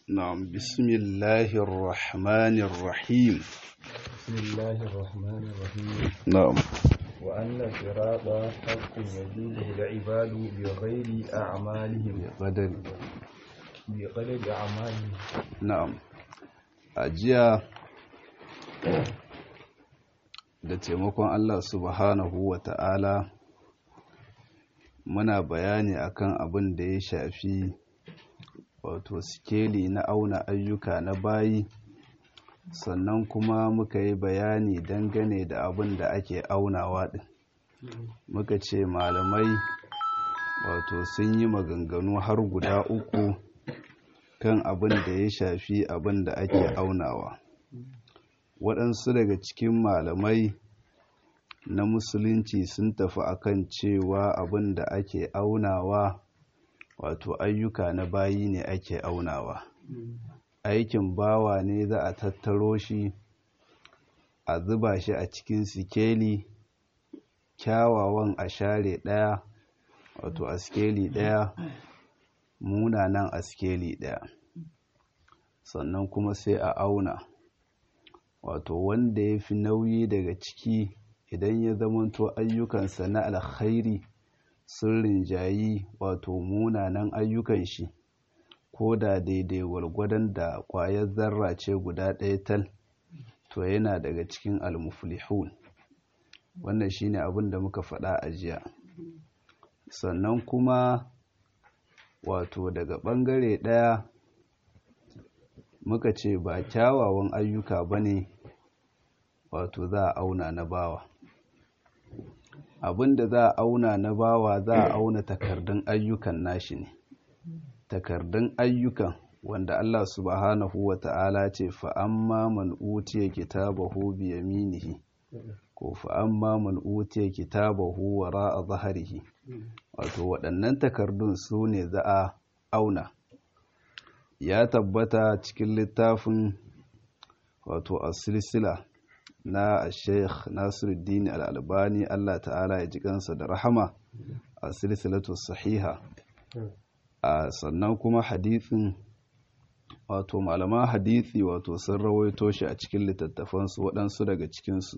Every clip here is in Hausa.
نعم بسم الله الرحمن الرحيم بسم الله الرحمن الرحيم نعم وأن الصراط حق يجوزه العباد بغير أعمالهم قدر بقدر أعمالهم na'am ajiya da taimakon Allah subhanahu wa ta'ala muna bayani akan abin da ya shafi wato sikeli na auna ayyuka na bayi sannan kuma muka yi bayani dangane da abin da ake aunawa din muka ce malamai wato sun yi maganganu har guda uku kan abin da ya shafi abin da ake aunawa waɗansu daga cikin malamai na musulunci sun tafi akan cewa abin da ake aunawa wato ayyuka na bayi ne ake aunawa aikin bawa ne za a tattaro shi a zuba shi a cikin sikeli kyawawan a share ɗaya wato a sikeli ɗaya munanan a sikeli ɗaya sannan kuma sai a auna wato wanda ya fi nauyi daga ciki idan ya zamanto ayyukansa na alkhairi sun rinjayi wato munanan ayyukan shi ko da daidai gwargwadon da ƙwayar zarra ce guda ɗaya tal to yana daga cikin almuflihun wannan shine abin da muka faɗa a jiya sannan kuma wato daga ɓangare ɗaya muka ce ba kyawawan ayyuka ba ne wato za a auna na bawa abinda za a auna na bawa za a auna takardun ayyukan nashi ne takardun ayyukan wanda Allah subhanahu wa ta'ala ce fa'amma man utiya kitabahu bi yaminihi ko fa'amma man utiya kitabahu wara a zaharihi wato waɗannan takardun su ne za a auna ya tabbata cikin littafin wato a silsila na sheikh nasiruddin al'albani allah ta'ala ya ji kansa da rahama a silsilatu sahiha a sannan kuma hadithin wato malaman hadithi wato sun rawaito shi a cikin littattafansu waɗansu daga cikinsu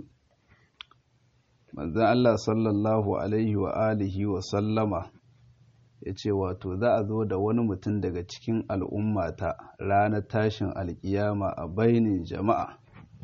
manzan Allah sallallahu alaihi wa alihi wa sallama ya ce wato za a zo da wani mutum daga cikin al'ummata ranar tashin alkiyama a bainin jama'a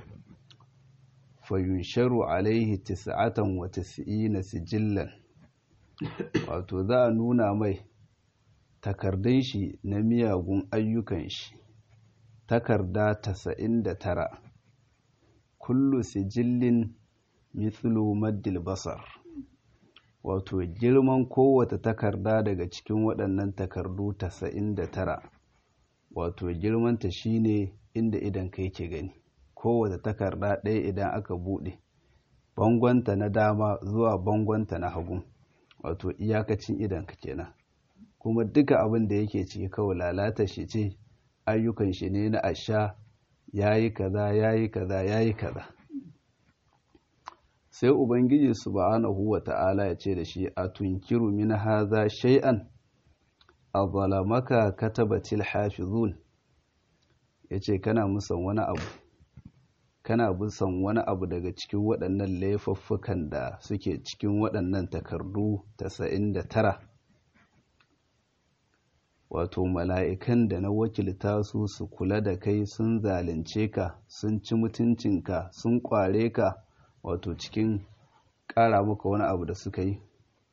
fayunsharu alaihi tis'atan wa tis'ina sijillan wato za a nuna mai takardun shi na miyagun ayyukan shi takarda tasa'in da tara kullu sijillin mithlu maddil basar wato girman kowace takarda daga cikin waɗannan takardu tasa'in da tara wato girmanta shine inda idan kai ke gani kowace takarda ɗaya idan aka buɗe bangonta na dama zuwa bangonta na hagu wato iyakacin idan ka kenan kuma duka abin da yake ciki kawai lalata shi ce ayyukan shi ne na asha yayi kaza yayi kaza yayi kaza sai ubangiji subhanahu wata'ala ya ce da shi a tunkiru min haza shay'an azlamaka katabatil hafizun yace kana musan wani abu kana musan wani abu daga cikin waɗannan laifuffukan da suke cikin waɗannan takardu 99 wato mala'ikan da na wakilta su su kula da kai sun zalunce ka sun ci mutuncinka sun kware ka wato cikin ƙara maka wani abu da suka yi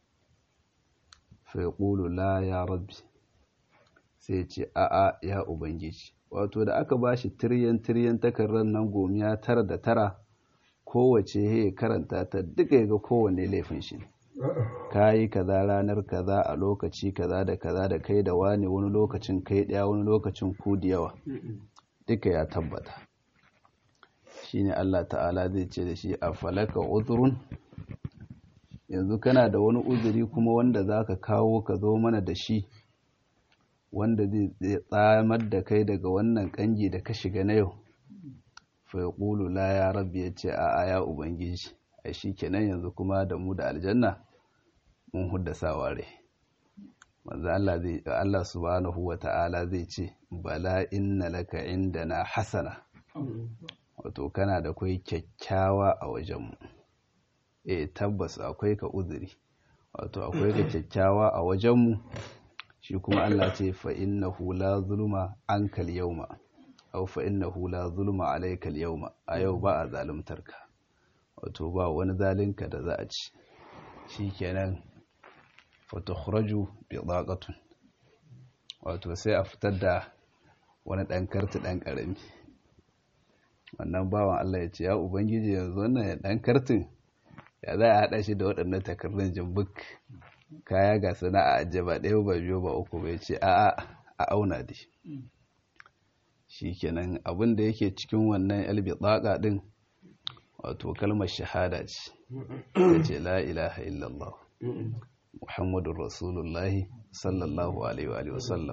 faiƙulu la ya rabbi sai ce a'a ya ubangiji wato da aka ba shi tiryan-tiryan takardar nan gomiya tara da tara kowace ya karanta ta duka ya ga kowane laifin shi ka yi kaza ranar kaza a lokaci kaza da kaza da kai da wani wani lokacin kai ɗaya wani lokacin ku da yawa duka ya tabbata shine Allah ta'ala zai ce da shi a falaka uzurun yanzu kana da wani uzuri kuma wanda za ka kawo ka zo mana da shi wanda zai tsamar da kai daga wannan kangi da ka shiga na yau fa ya la ya rabbi ya ce a ya ubangiji a shi kenan yanzu kuma da mu da aljanna mun huddasa ware manzo Allah zai Allah subhanahu wata'ala zai ce bala inna laka indana hasana wato kana da kai kyakkyawa a wajenmu eh tabbas akwai ka uzuri wato akwai ka kyakkyawa a wajenmu shi kuma Allah ce fa innahu la zulma ankal yawma aw fa innahu la zulma alaykal yawma a yau ba a zaluntarka wato ba wani zalinka da za a ci shikenan fa tukhraju bi daqatun wato sai a fitar da wani dan karti dan karami wannan bawan Allah ya ce ya ubangiji yanzu wannan dan kartin ya za a haɗa shi da waɗannan takardun jimbuk kaya ga sana'a ajiye ba ɗaya ba biyu ba uku bai ce a a auna da shi kenan abin da yake cikin wannan yalbi tsaka ɗin wato kalmar shahada ce ya ce la ilaha illallah muhammadun rasulullahi sallallahu alaihi wa sallam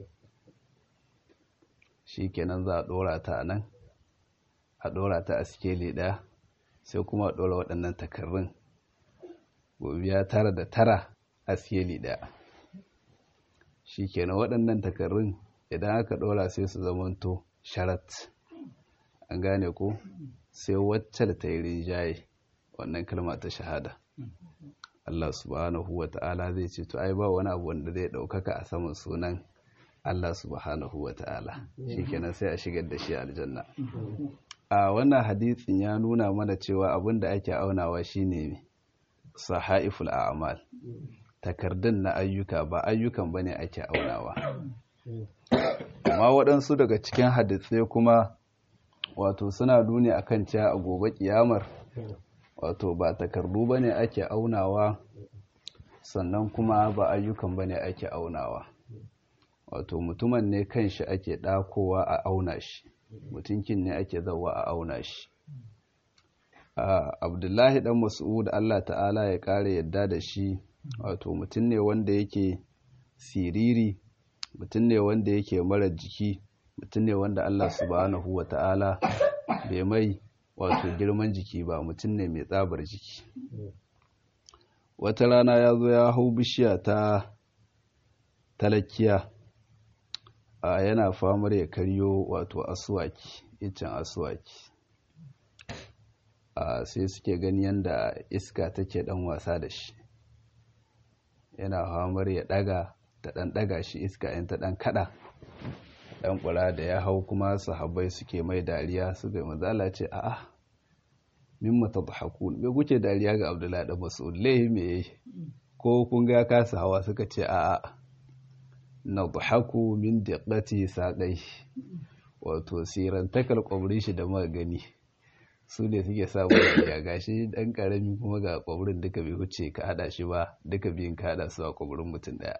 shi kenan za a ɗora ta nan a ɗora ta a sikeli ɗaya sai kuma a ɗora waɗannan takarrun gobiya tara da tara a sikeli ɗaya shi kenan waɗannan takarrun idan aka ɗora sai su zamanto sharat an gane ko sai wacce da ta yi rinjaye wannan kalma ta shahada Allah subhanahu wa ta'ala zai ce to ai ba wani abu wanda zai ɗaukaka a saman sunan Allah subhanahu wa ta'ala shi kenan sai a shigar da shi aljanna a wannan hadisin ya nuna mana cewa abin da ake aunawa shine sahaiful a'mal takardun na ayyuka ba ayyukan bane ake aunawa amma waɗansu daga cikin hadisai kuma wato suna nuni akan cewa a gobe kiyamar wato ba takardu bane ake aunawa sannan kuma ba ayyukan bane ake aunawa wato mutumin ne kanshi ake ɗakowa a auna shi mutunkin ne ake zawa a auna shi abdullahi dan mas'ud Allah ta'ala ya kare yadda da shi wato mutum ne wanda yake siriri mutum ne wanda yake mara jiki mutum ne wanda Allah subhanahu wa ta'ala bai mai wato girman jiki ba mutum ne mai tsabar jiki wata rana ya zo ya hau bishiya ta talakiya a yana famar ya karyo wato asuwaki icen asuwaki a sai suke gani yadda iska take dan wasa da shi yana famar ya daga ta dan daga shi iska yan ta dan kada dan kula da ya hau kuma sahabbai suke mai dariya suka yi mazala ce a'a mimma tadhakun me kuke dariya ga Abdullahi da Mas'ud lehi me yayi ko kun ga kasa hawa suka ce a'a nadhaku min diqqati saqai wato sirantakar kwabrin shi da muka gani su ne suke sa ya gashi dan karami kuma ga kwabrin duka bai wuce ka hada shi ba duka biyun ka hada su a kwabrin mutum daya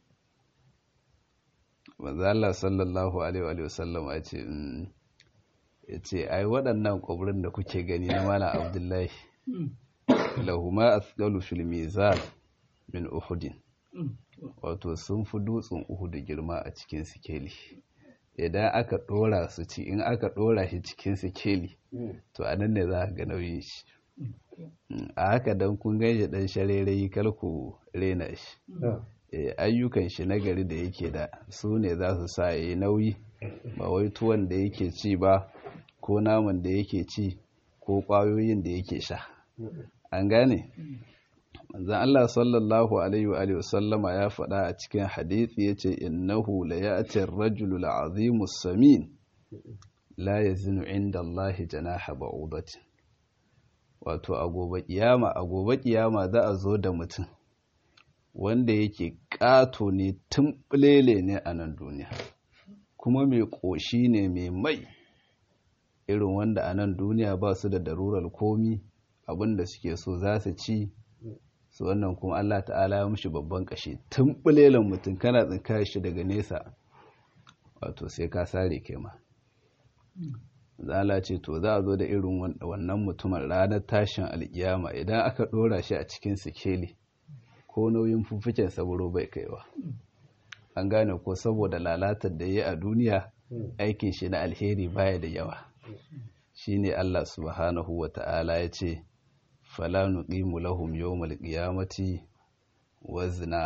manzo Allah sallallahu alaihi wa sallam ya ce ya ce ai waɗannan kwabrin da kuke gani na malam Abdullahi lahuma asqalu fil mizan min uhudin wato sun fi dutsen uhudu girma a cikin sikeli idan aka ɗora su ci in aka ɗora shi cikin sikeli to a nan ne za a ga nauyin shi a haka don kun gaishe ɗan sharerai kalku rena shi ayyukan shi na gari da yake da su ne za su sa ya yi nauyi ba wai tuwon da yake ci ba ko naman da yake ci ko ƙwayoyin da yake sha an gane manzon Allah sallallahu alaihi wa alihi wasallama ya faɗa a cikin hadisi yace innahu la ya'ti ar-rajulu al-'azimu as-samin la yazinu 'inda Allah janaha ba'udatin wato a gobe kiyama a gobe kiyama za a zo da mutum wanda yake ƙato ne tumɓulele ne a nan duniya kuma mai ƙoshi ne mai mai irin wanda a nan duniya ba su da darurar komi abinda suke so za su ci su wannan kuma Allah ta'ala ya mushi babban kashi tun bulelan mutum kana tsinka shi daga nesa wato sai ka sare kai ma zala ce to za a zo da irin wannan mutumin ranar tashin alkiyama idan aka dora shi a cikin sikeli ko nauyin fuffuken saburo bai kaiwa an gane ko saboda lalatar da ya a duniya aikin shi na alheri baya da yawa shine Allah subhanahu wa ta'ala ya ce fala nuqimu lahum yawmal qiyamati wazna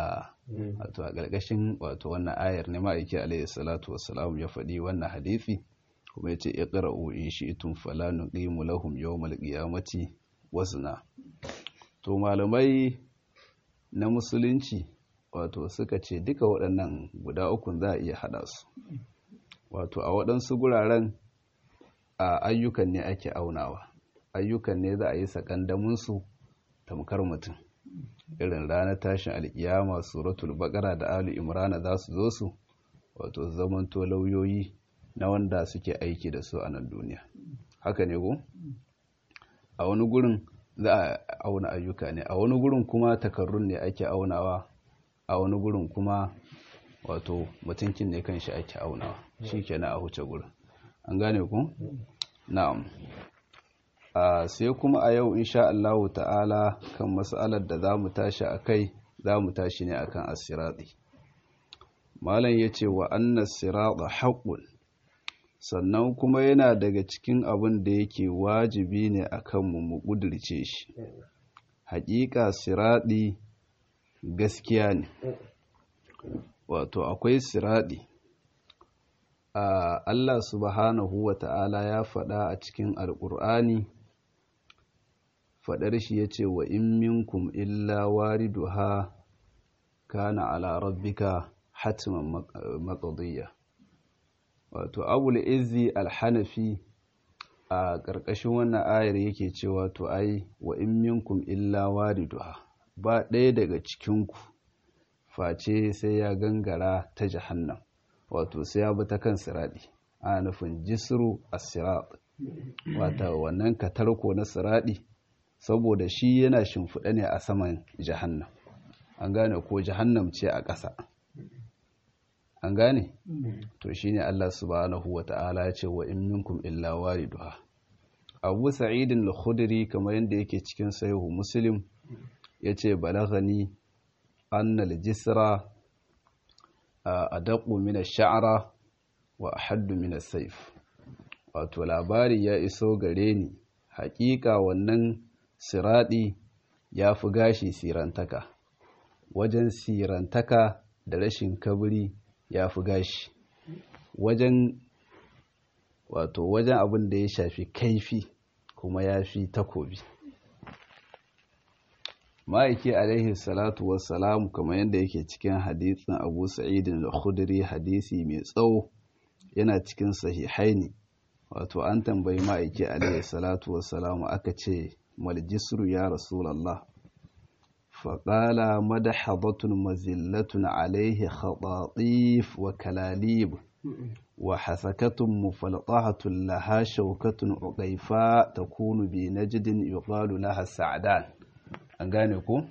wato a ƙarƙashin wato wannan ayar ne ma'aiki alaihi salatu wassalam ya faɗi wannan hadisi kuma yace iqra'u in shi'tum fala nuqimu lahum yawmal qiyamati wazna to malamai na musulunci wato suka ce duka waɗannan guda ukun za a iya haɗa su wato a waɗansu guraren a ayyukan ne ake aunawa ayyukan ne za a yi sakandaminsu tamkar mutum irin ranar tashin alkiyama suratul baqara da alu imrana za su zo su wato zamanto lauyoyi na wanda suke aiki da su a nan duniya haka ne ko a wani gurin za a auna ayyuka ne a wani gurin kuma takarrun ne ake aunawa a wani gurin kuma wato mutunkin ne kan shi ake aunawa shi kenan a huce gurin an gane ku na'am a sai kuma a yau insha Allah ta'ala kan mas'alar da za mu tashi a kai za mu tashi ne akan asirati malam ya ce wa annas sirata haqqun sannan kuma yana daga cikin abin da yake wajibi ne a kanmu mu ƙudurce shi haƙiƙa siraɗi gaskiya ne wato akwai siraɗi a Allah subhanahu wa ta'ala ya faɗa a cikin alƙur'ani faɗar shi ya ce wa in minkum illa wariduha kana ala rabbika hatiman maƙadiyya wato abul izzi alhanafi a ƙarƙashin wannan ayar yake cewa to ai wa in minkum illa wariduha ba ɗaya daga cikinku face sai ya gangara ta jahannam wato sai ya bi ta kan siraɗi ana nufin jisru as-sirat wata wannan katarko na siraɗi saboda shi yana shimfiɗa ne a saman jahannam an gane ko jahannam ce a ƙasa an gane to shine Allah subhanahu wata'ala ya ce wa in minkum illa wariduha Abu Sa'id al-Khudri kamar yadda yake cikin sahihu Muslim yace balaghani anna al-jisra adaqu min ash-sha'ra wa ahaddu min as-sayf wato labari ya iso gare ni hakika wannan siradi ya fi gashi sirantaka wajen sirantaka da rashin kabri ya fi gashi wajen wato wajen abin da ya shafi kaifi kuma ya fi takobi ma'aiki alaihi salatu wassalamu kamar yadda yake cikin hadisin abu sa'idin da khudri hadisi mai tsawo yana cikin sahihaini wato an tambayi ma'aiki alaihi salatu wassalamu aka ce maljisru ya rasulallah faƙala madahadatun mazillatun alaihi khatatif wa kalalib wa hasakatun mufalqahatun laha shaukatun uqaifa takunu bi najdin yuqalu laha sa'dan an gane ko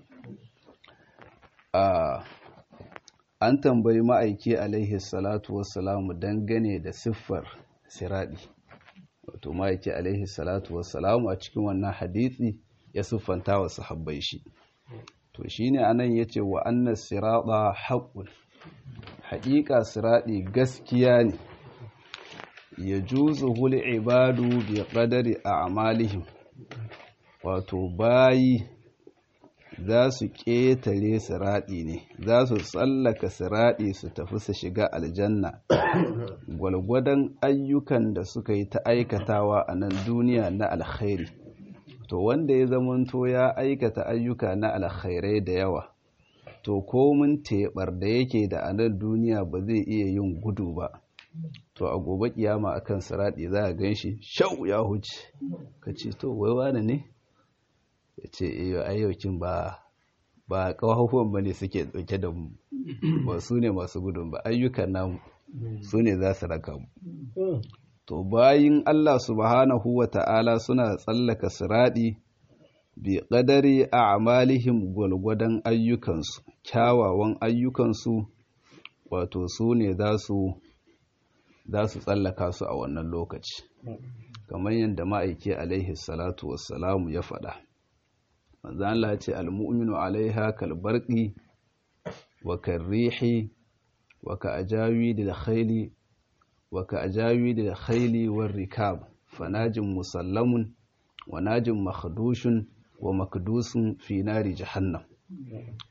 an tambayi ma'aiki alaihi salatu wassalamu dangane da siffar siradi wato ma'aiki alaihi salatu wassalamu a cikin wannan hadisi ya siffanta wa sahabbai shi to shine anan yace wa annas sirada haqqun haƙiƙa siradi gaskiya ne yajuzu hul ibadu bi qadari a'malihim wato bayi za su ƙetare siraɗi ne za su tsallaka siraɗi su tafi su shiga aljanna gwalgwadon ayyukan da suka yi ta aikatawa a nan duniya na alkhairi to wanda ya zamanto ya aikata ayyuka na alkhairai da yawa to komin teɓar da yake da a nan duniya ba zai iya yin gudu ba to a gobe kiyama akan siraɗi za a gan shi shau ya huce ka ce to wai wane ne ya ce iyo ayyaukin ba ba kawahuwan ba ne suke dauke da mu ba su ne masu gudun ba ayyukan namu su ne za su raka mu to bayin Allah subhanahu wa ta'ala suna tsallaka siradi bi qadari a'malihim gwalgwadon ayyukansu kyawawan ayyukansu wato su ne za su za su tsallaka su a wannan lokaci kamar yadda ma'aiki alaihi salatu wassalamu ya faɗa manzo Allah ce almu'minu alaiha kalbarqi wa karrihi wa ka ajawi da khayli wa ka ajawi da khayli war rikab fanajin musallamun wa najin makhdushun wa makdusun fi nari jahannam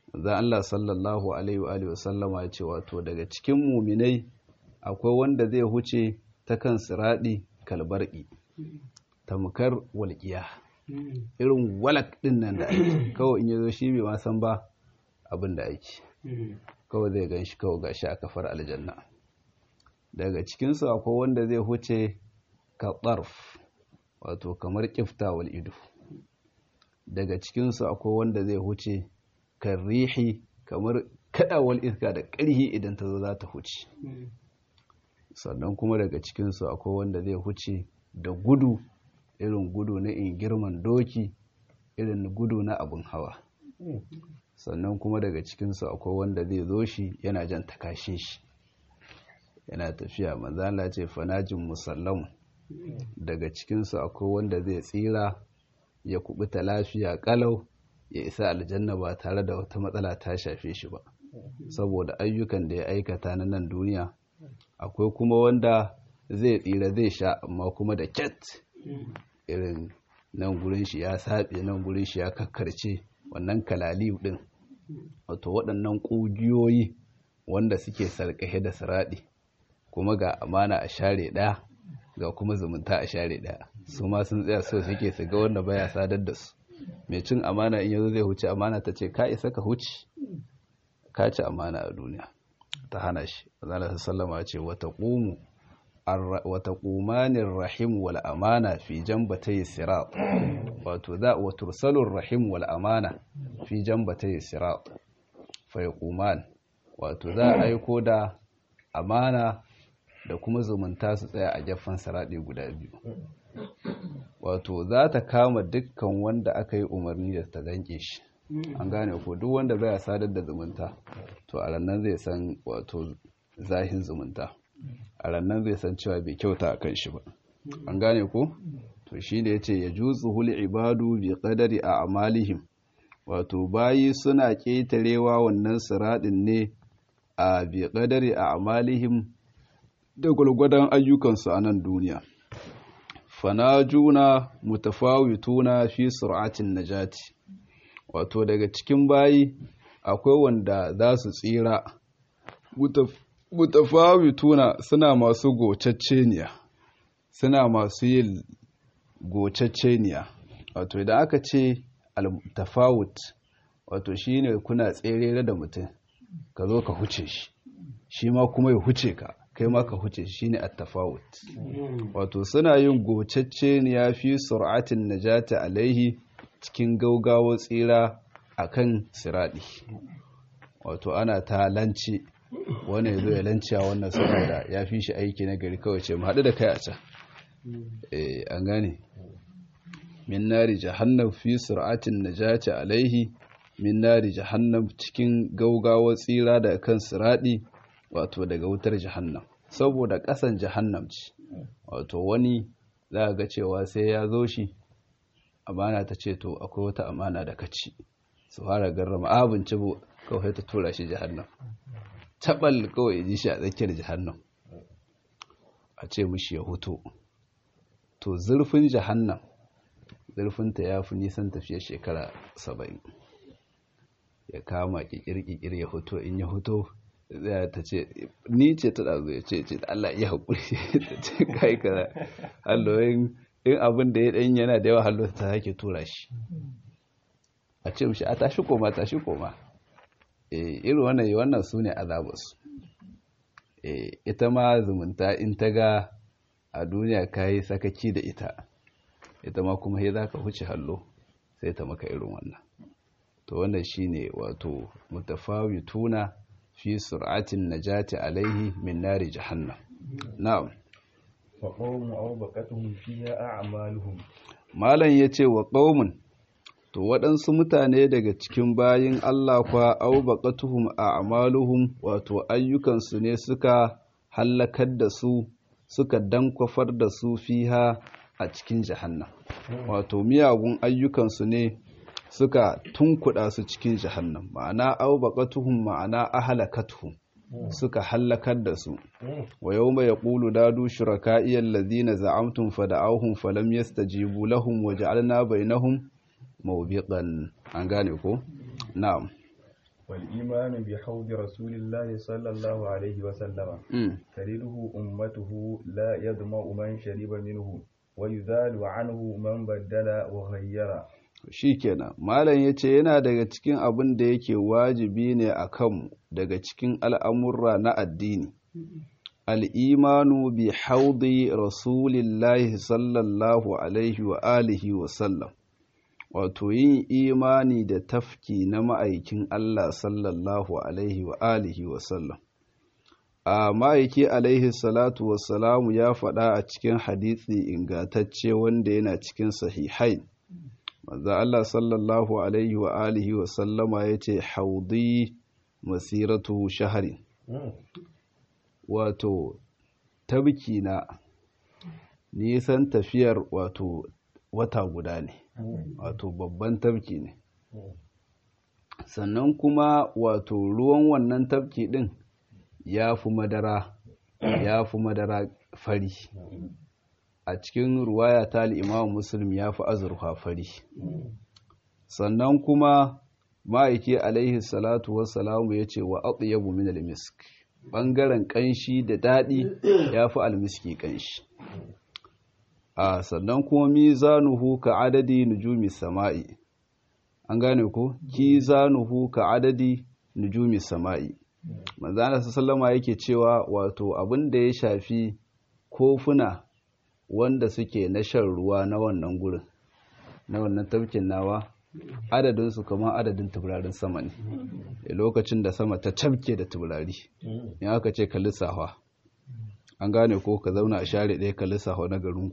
zan Allah sallallahu alaihi wa alihi wasallama ya ce wato daga cikin muminai akwai wanda zai huce ta kan siradi kalbarki tamkar walƙiya irin walak din nan da ake kawai in yazo shi bai ma san ba abin da ake kawai zai gan shi kawai gashi a kafar aljanna daga cikinsu akwai wanda zai huce ka tsarf wato kamar kiftawal ido daga cikinsu akwai wanda zai huce kan rihi kamar kadawal iska da ƙarhi idan ta zo za ta huce sannan kuma daga cikinsu akwai wanda zai huce da gudu irin gudu na in girman doki irin gudu na abin hawa sannan kuma daga cikinsu akwai wanda zai zo shi yana jan takashin shi yana tafiya manzala ce fanajin musallamu daga cikinsu akwai wanda zai tsira ya kubuta lafiya kalau ya isa aljanna ba tare da wata matsala ta shafe shi ba saboda ayyukan da ya aikata na nan duniya akwai kuma wanda zai tsira zai sha amma kuma da ket irin nan gurin shi ya saɓe nan gurin shi ya kakkarce wannan kalali din wato waɗannan ƙugiyoyi wanda suke sarƙahe da siraɗi kuma ga amana a share ɗaya ga kuma zumunta a share ɗaya su ma sun tsaya so suke su ga wanda baya sadar da su mai cin amana in yanzu zai huce amana ta ce ka isa ka huce ka ci amana a duniya ta hana shi azala sallama ce wata ƙumu wata ƙumanin rahim wal amana fi jambatai sirat wato za wa tursalur rahim wal amana fi jambatai sirat fa yaquman wato za a aiko da amana da kuma zumunta su tsaya a gefen siraɗi guda biyu wato za ta kama dukkan wanda aka yi umarni da ta danke shi an gane ko duk wanda baya sadar da zumunta to a rannan zai san wato zahin zumunta a rannan zai san cewa bai kyauta a kan shi ba an gane ko to shi ne ya ce ya jutsu hul ibadu bi qadari a amalihim wato bayi suna ƙetarewa wannan siraɗin ne a bi qadari a amalihim da gwalgwadon ayyukansu a nan duniya fanajuna mutafawituna fi sur'atin najati wato daga cikin bayi akwai wanda za su tsira mutafawituna suna masu gocacceniya suna masu yin gocacceniya wato idan aka ce al-tafawut wato shine kuna tsere da mutum ka zo ka huce shi shi ma kuma ya huce ka kai ma ka huce shi shine at-tafawut wato suna yin gocacceniya fi sur'atin najati alaihi cikin gaugawa tsira akan siradi wato ana ta lanci wani ya zo ya lanciya wannan saboda ya fi shi aiki na gari kawai ce haɗu da kai a can eh an gane min nari jahannam fi sur'atin najati alaihi min nari jahannam cikin gaugawa tsira da kan siradi wato daga wutar jahannam saboda ƙasan jahannam ce wato wani za ga cewa sai ya zo shi amana ta ce to akwai wata amana da kaci su fara garrama abinci bu kawai ta tura shi jahannam tabal kawai ji shi a tsakiyar jahannam a ce mishi ya hutu to zurfin jahannam zurfinta ya fi nisan tafiya shekara saba'in ya kama kikir-kikir ya hutu in ya hutu zai ta ce ni ce ta ɗazu ya ce ce Allah ya haƙuri ta ce kai kaza halloyin in abin da ya ɗan yana da yawa hallo ta sake tura shi a ce mishi a tashi koma tashi koma irin wannan wannan su ne azabus ita ma zumunta in ta ga a duniya ka yi sakaki da ita ita ma kuma ya za ka huce hallo sai ta maka irin wannan to wannan shine wato mutafawituna fi sur'atin najati alaihi min nari jahannam na'am wa qawmu awbaqatuhum fiha a'maluhum malam yace wa qaumun to waɗansu mutane daga cikin bayin Allah kwa awbaqatuhum a'maluhum wato ayyukansu ne suka hallakar da su suka dankwafar da su fiha a cikin jahannam wato miyagun ayyukansu ne suka tunkuɗa su cikin jahannam ma'ana aubaqatuhum ma'ana ahlakatuhum suka hallakar da su wa yawma yaqulu dadu shuraka'i alladhina za'amtum fada'awhum falam yastajibu lahum wa ja'alna bainahum mawbiqan an gane ko na'am والإيمان بحوض رسول الله صلى الله عليه وسلم ترده أمته لا يظمأ من شرب منه ويذال عنه من بدل وغير shikenan malam ya ce yana daga cikin abin da yake wajibi ne a kanmu daga cikin al'amurra na addini al'imanu bi haudi rasulillahi sallallahu alaihi wa alihi wa sallam wato yin imani da tafki na ma'aikin Allah sallallahu alaihi wa alihi wa sallam a ma'aiki alaihi salatu wassalamu ya faɗa a cikin hadisi ingantacce wanda yana cikin sahihai manzo Allah sallallahu alaihi wa alihi wa sallama yace haudi masiratu shahari wato tabki na nisan tafiyar wato wata guda ne wato babban tabki ne sannan kuma wato ruwan wannan tabki din ya fi madara ya fi madara fari a cikin ruwaya ta al'imamu muslim ya fi azurfa fari sannan kuma ma'aiki alaihi salatu wassalamu ya ce wa atyabu min almisk ɓangaren ƙanshi da daɗi ya fi almiski ƙanshi a sannan kuma mizanuhu ka adadi nujumi sama'i an gane ko kizanuhu ka adadi nujumi sama'i manzana sallama yake cewa wato abin da ya shafi kofuna wanda suke na shan ruwa na wannan gurin na wannan tafkin nawa adadinsu kamar adadin tuburarin sama ne a lokacin da sama ta tafke da tuburari in aka ce ka lissafa an gane ko ka zauna a share ɗaya ka lissafa na garinku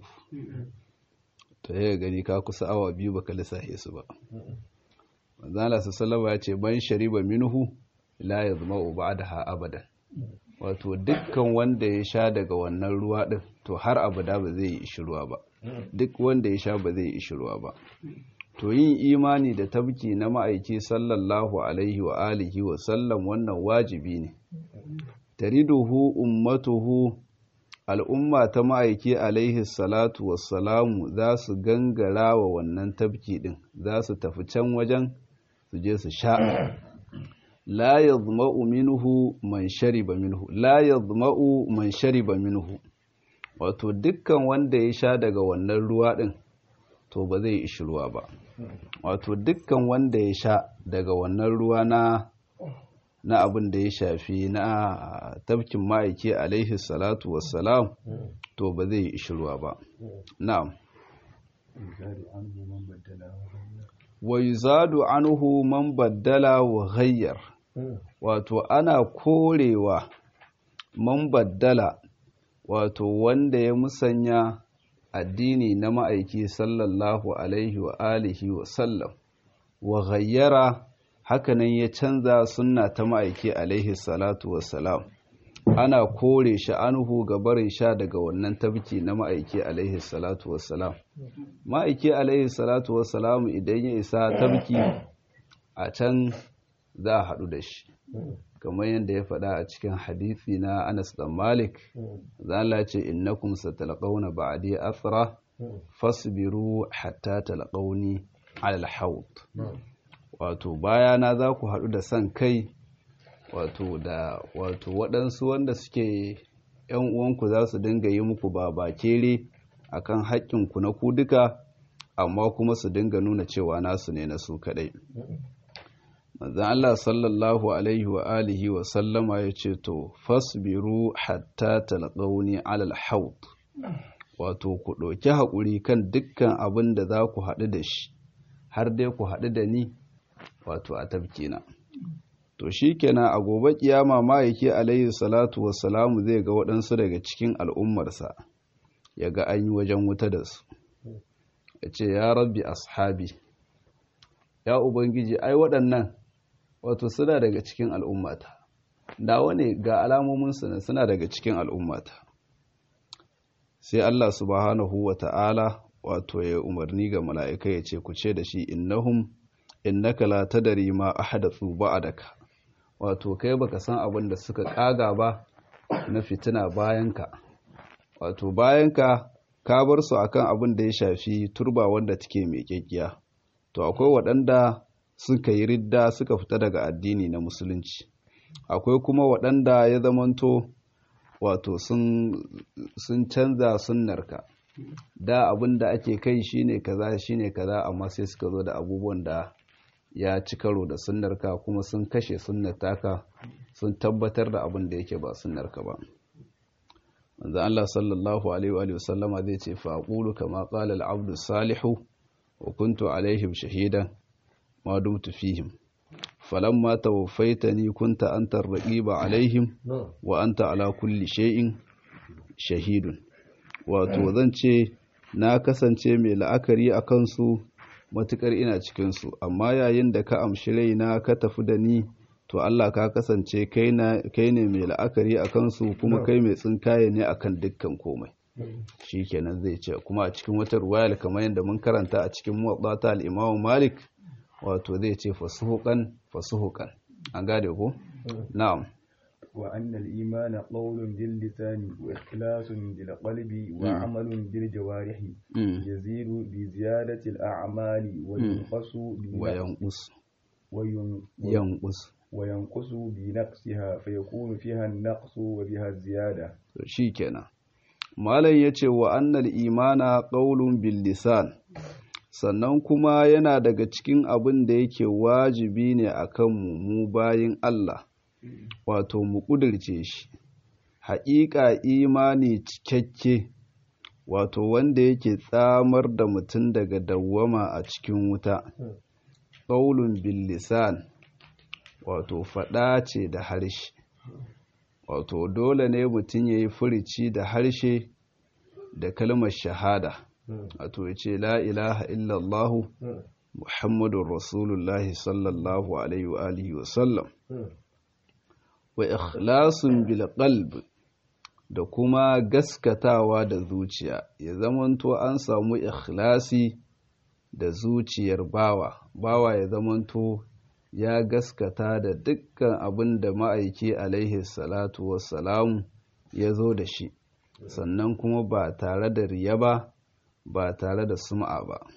ta yi gani ka kusa awa biyu ba ka lissafe su ba manzana sallama ya ce ban shariba minhu la ya zama uba da ha abadan wato dukkan wanda ya sha daga wannan ruwa din to har abada ba zai yi ishirwa ba duk wanda ya sha ba zai yi ishirwa ba to yin imani da tabki na ma'aiki sallallahu alaihi wa alihi wa sallam wannan wajibi ne tariduhu ummatuhu al'umma ta ma'aiki alaihi salatu wassalamu za su gangara wa wannan tabki din za su tafi can wajen su je su sha la yadma'u minhu man shariba minhu la yadma'u man shariba minhu wato dukkan wanda ya sha daga wannan ruwa din to ba zai ishi ruwa ba wato dukkan wanda ya sha daga wannan ruwa na na abin da ya shafi na tafkin ma'aiki alaihi salatu wassalam to ba zai ishi ruwa ba na'am wa yuzadu anhu man baddala wa ghayyar wato ana korewa man baddala wato wanda ya musanya addini na ma'aiki sallallahu alaihi wa alihi wa sallam wa ghayyara hakanan ya canza sunna ta ma'aiki alaihi salatu wa salam ana kore shi anhu ga barin sha daga wannan tabki na ma'aiki alaihi salatu wa salam ma'aiki alaihi salatu wa salam idan ya isa tabki a can za a haɗu da shi kamar yadda ya faɗa a cikin hadithi na Anas dan Malik zala ce innakum satalqawna ba'di athra fasbiru hatta talqawni ala al-hawd wato bayana za ku haɗu da san kai wato da wato waɗansu wanda suke ‘yan uwanku za su dinga yi muku ba bakere akan haƙƙinku na ku duka amma kuma su dinga nuna cewa nasu ne na su kaɗai manzan Allah sallallahu alaihi wa alihi wa sallama ya ce to fasbiru hatta talqauni alal haut wato ku ɗauki haƙuri kan dukkan abin da za ku haɗu da shi har dai ku haɗu da ni wato a tabkina to shi kenan a gobe kiyama ma'aiki alaihi salatu wassalamu zai ga waɗansu daga cikin al'ummarsa ya ga an yi wajen wuta da su ya ce ya rabbi ashabi ya ubangiji ai waɗannan wato suna daga cikin al'ummata dawa ne ga alamominsu ne suna daga cikin al'ummata sai Allah subhanahu wa ta'ala wato ya umarni ga mala'ika ya ce ku ce da shi innahum innaka la tadari ma ahdathu ba'daka wato kai baka san abin da suka kaga ba na fitina bayanka wato bayanka ka bar su akan abin da ya shafi turba wanda take mai kekkiya to akwai waɗanda suka yi ridda suka fita daga addini na musulunci akwai kuma waɗanda ya zamanto wato sun canza sunnarka da abin da ake kai shine kaza shine kaza amma sai suka zo da abubuwan da ya ci karo da sunnarka kuma sun kashe sunnar taka sun tabbatar da abin da yake ba sunnarka ba manzo Allah sallallahu alaihi wa sallama zai ce fa aqulu kama qala al-abdu salihu wa kuntu alaihim shahidan ma dumtu fihim falamma tawaffaitani kunta anta ar-raqiba alaihim wa anta ala kulli shay'in shahidun wato zan ce na kasance mai la'akari a kansu matukar ina cikinsu amma yayin da ka amshi raina ka tafi da ni to Allah ka kasance kai ne mai la'akari a kansu kuma kai mai tsinkaye ne akan dukkan komai shi kenan zai ce kuma a cikin wata ruwayar kamar yadda mun karanta a cikin muwaddata al-Imam Malik wato zai ce fasuhukan fasuhukan an gade ko na'am وأن الإيمان قول باللسان وإخلاص بالقلب وعمل بالجوارح يزيد بزيادة الأعمال وينقص وينقص وينقص وينقص بنقصها فيكون فيها النقص وبها الزيادة شيكنا malam ya ce wa annal imana ƙaulun billisan sannan kuma yana daga cikin abin da yake wajibi ne a kanmu mu bayin Allah wato mu ƙudurce shi haƙiƙa imani cikakke wato wanda yake tsamar da mutum daga dawwama a cikin wuta ƙaulun billisan wato faɗa ce da harshe wato dole ne mutum ya yi furici da harshe da kalmar shahada wato ya ce la ilaha illallahu muhammadun rasulullahi sallallahu alaihi wa alihi wasallam wa ikhlasun bil qalb da kuma gaskatawa da zuciya ya zamanto an samu ikhlasi da zuciyar bawa bawa ya zamanto ya gaskata da dukkan abin da ma'aiki alaihi salatu wassalamu ya zo da shi sannan kuma ba tare da riya ba ba tare da sum'a ba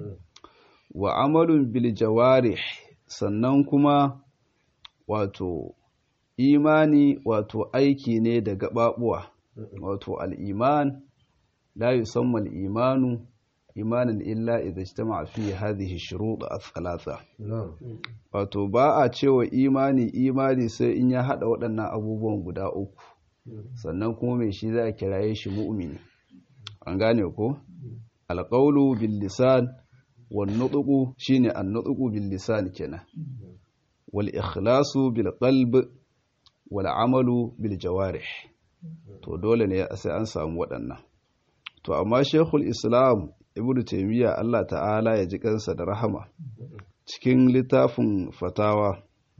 wa amalun bil jawarih sannan kuma wato imani wato aiki ne da gababuwa wato al'iman la yusamma al'imanu imanin illa idza ijtama'a fi hadhihi shurut ath-thalatha wato ba a cewa imani imani sai in ya hada waɗannan abubuwan guda uku sannan kuma mai shi za a kiraye shi mu'mini an gane ko alqawlu bil lisan wan nutqu shine an nutqu bil lisan kenan wal ikhlasu bil qalb wal amalu bil jawarih to dole ne sai an samu waɗannan to amma shekul islam ibnu taimiyya Allah ta'ala ya ji kansa da rahama cikin littafin fatawa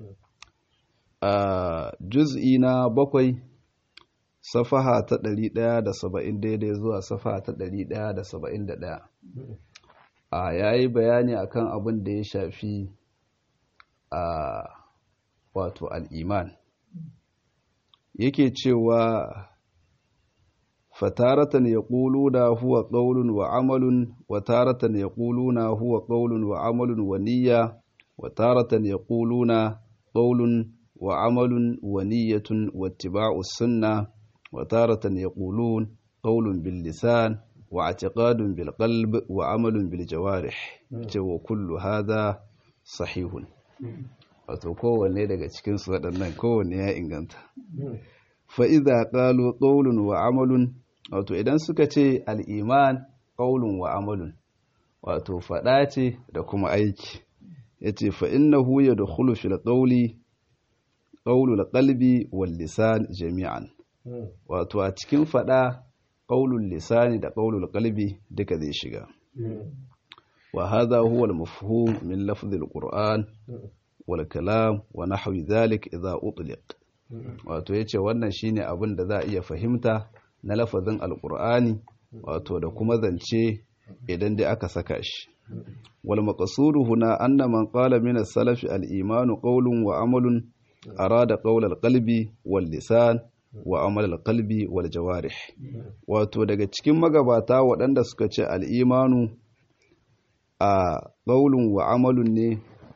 a juz'i na bakwai safaha ta ɗari ɗaya da saba'in daidai zuwa safaha ta ɗari ɗaya da saba'in da ɗaya a yayi bayani akan abin da ya shafi a wato al'iman yake cewa fataratan ya na huwa ƙaulun wa amalun wa taratan ya na huwa ƙaulun wa amalun wa niyya wa taratan ya na ƙaulun wa amalun wa niyyatun wa tiba'u sunna wa taratan ya ƙaulun bil lisan wa atiqadun bil qalb wa amalun bil jawarih ce wa kullu hadha sahihun wato kowanne daga cikinsu waɗannan kowanne ya inganta fa'iza ƙalo ƙaulun wa amalun wato idan suka ce al'iman ƙaulun wa amalun wato faɗa ce da kuma aiki ya ce fa'in na huya da hulufil ƙauli ƙaulul ƙalbi wal lisan jami'an wato a cikin faɗa ƙaulul lisani da ƙaulul ƙalbi duka zai shiga wa haza huwa al-mafhum min lafzil qur'an wal kalam wa nahwi dhalik idza utliq wato yace wannan shine abin da za a iya fahimta na lafazin alqur'ani wato da kuma zance idan dai aka saka shi wal maqsudu huna anna man qala min as-salaf al-iman qawlun wa amalun arada qawl al-qalbi wal lisan wa amal al-qalbi wal jawarih wato daga cikin magabata waɗanda suka ce al-imanu a qawlun wa amalun ne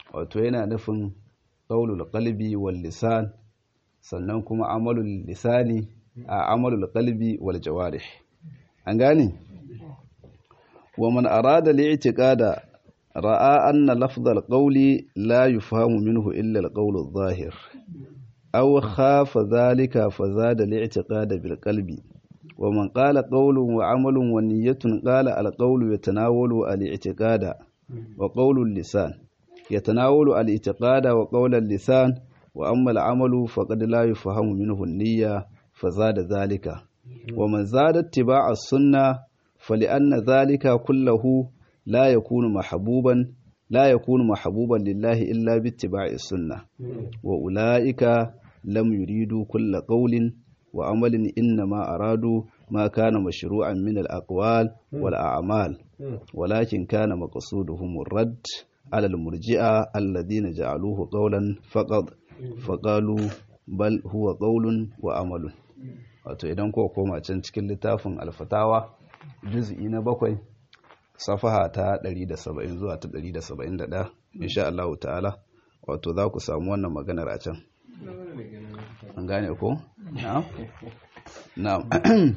wato yana nufin qaulul qalbi wal lisan sannan kuma amalul lisani a amalul qalbi wal jawarih an gane wa man arada li'tiqada ra'a anna lafdhal qawli la yufhamu minhu illa al-qawl adh-dhahir aw khafa dhalika fazada li'tiqada bil qalbi wa man qala qawlun wa 'amalun wa niyyatun qala al-qawlu yatanawalu al-i'tiqada wa qawlu al-lisan yatanawalu al-i'tiqada wa qawlu al-lisan wa amma al-'amalu faqad la yufhamu minhu an-niyya fazada dhalika wa man zada ittiba'a as-sunnah فلأن ذلك كله لا يكون محبوبا لا يكون محبوبا لله إلا باتباع السنة وأولئك لم يريدوا كل قول وعمل إنما أرادوا ما كان مشروعا من الأقوال والأعمال ولكن كان مقصودهم الرد على المرجئة الذين جعلوه قولا فقط فقالوا بل هو قول وعمل wato idan ko koma can cikin littafin alfatawa juz'i na bakwai safaha ta 170 zuwa ta 171 insha Allah ta'ala wato za ku samu wannan maganar a can an gane ko na'am na'am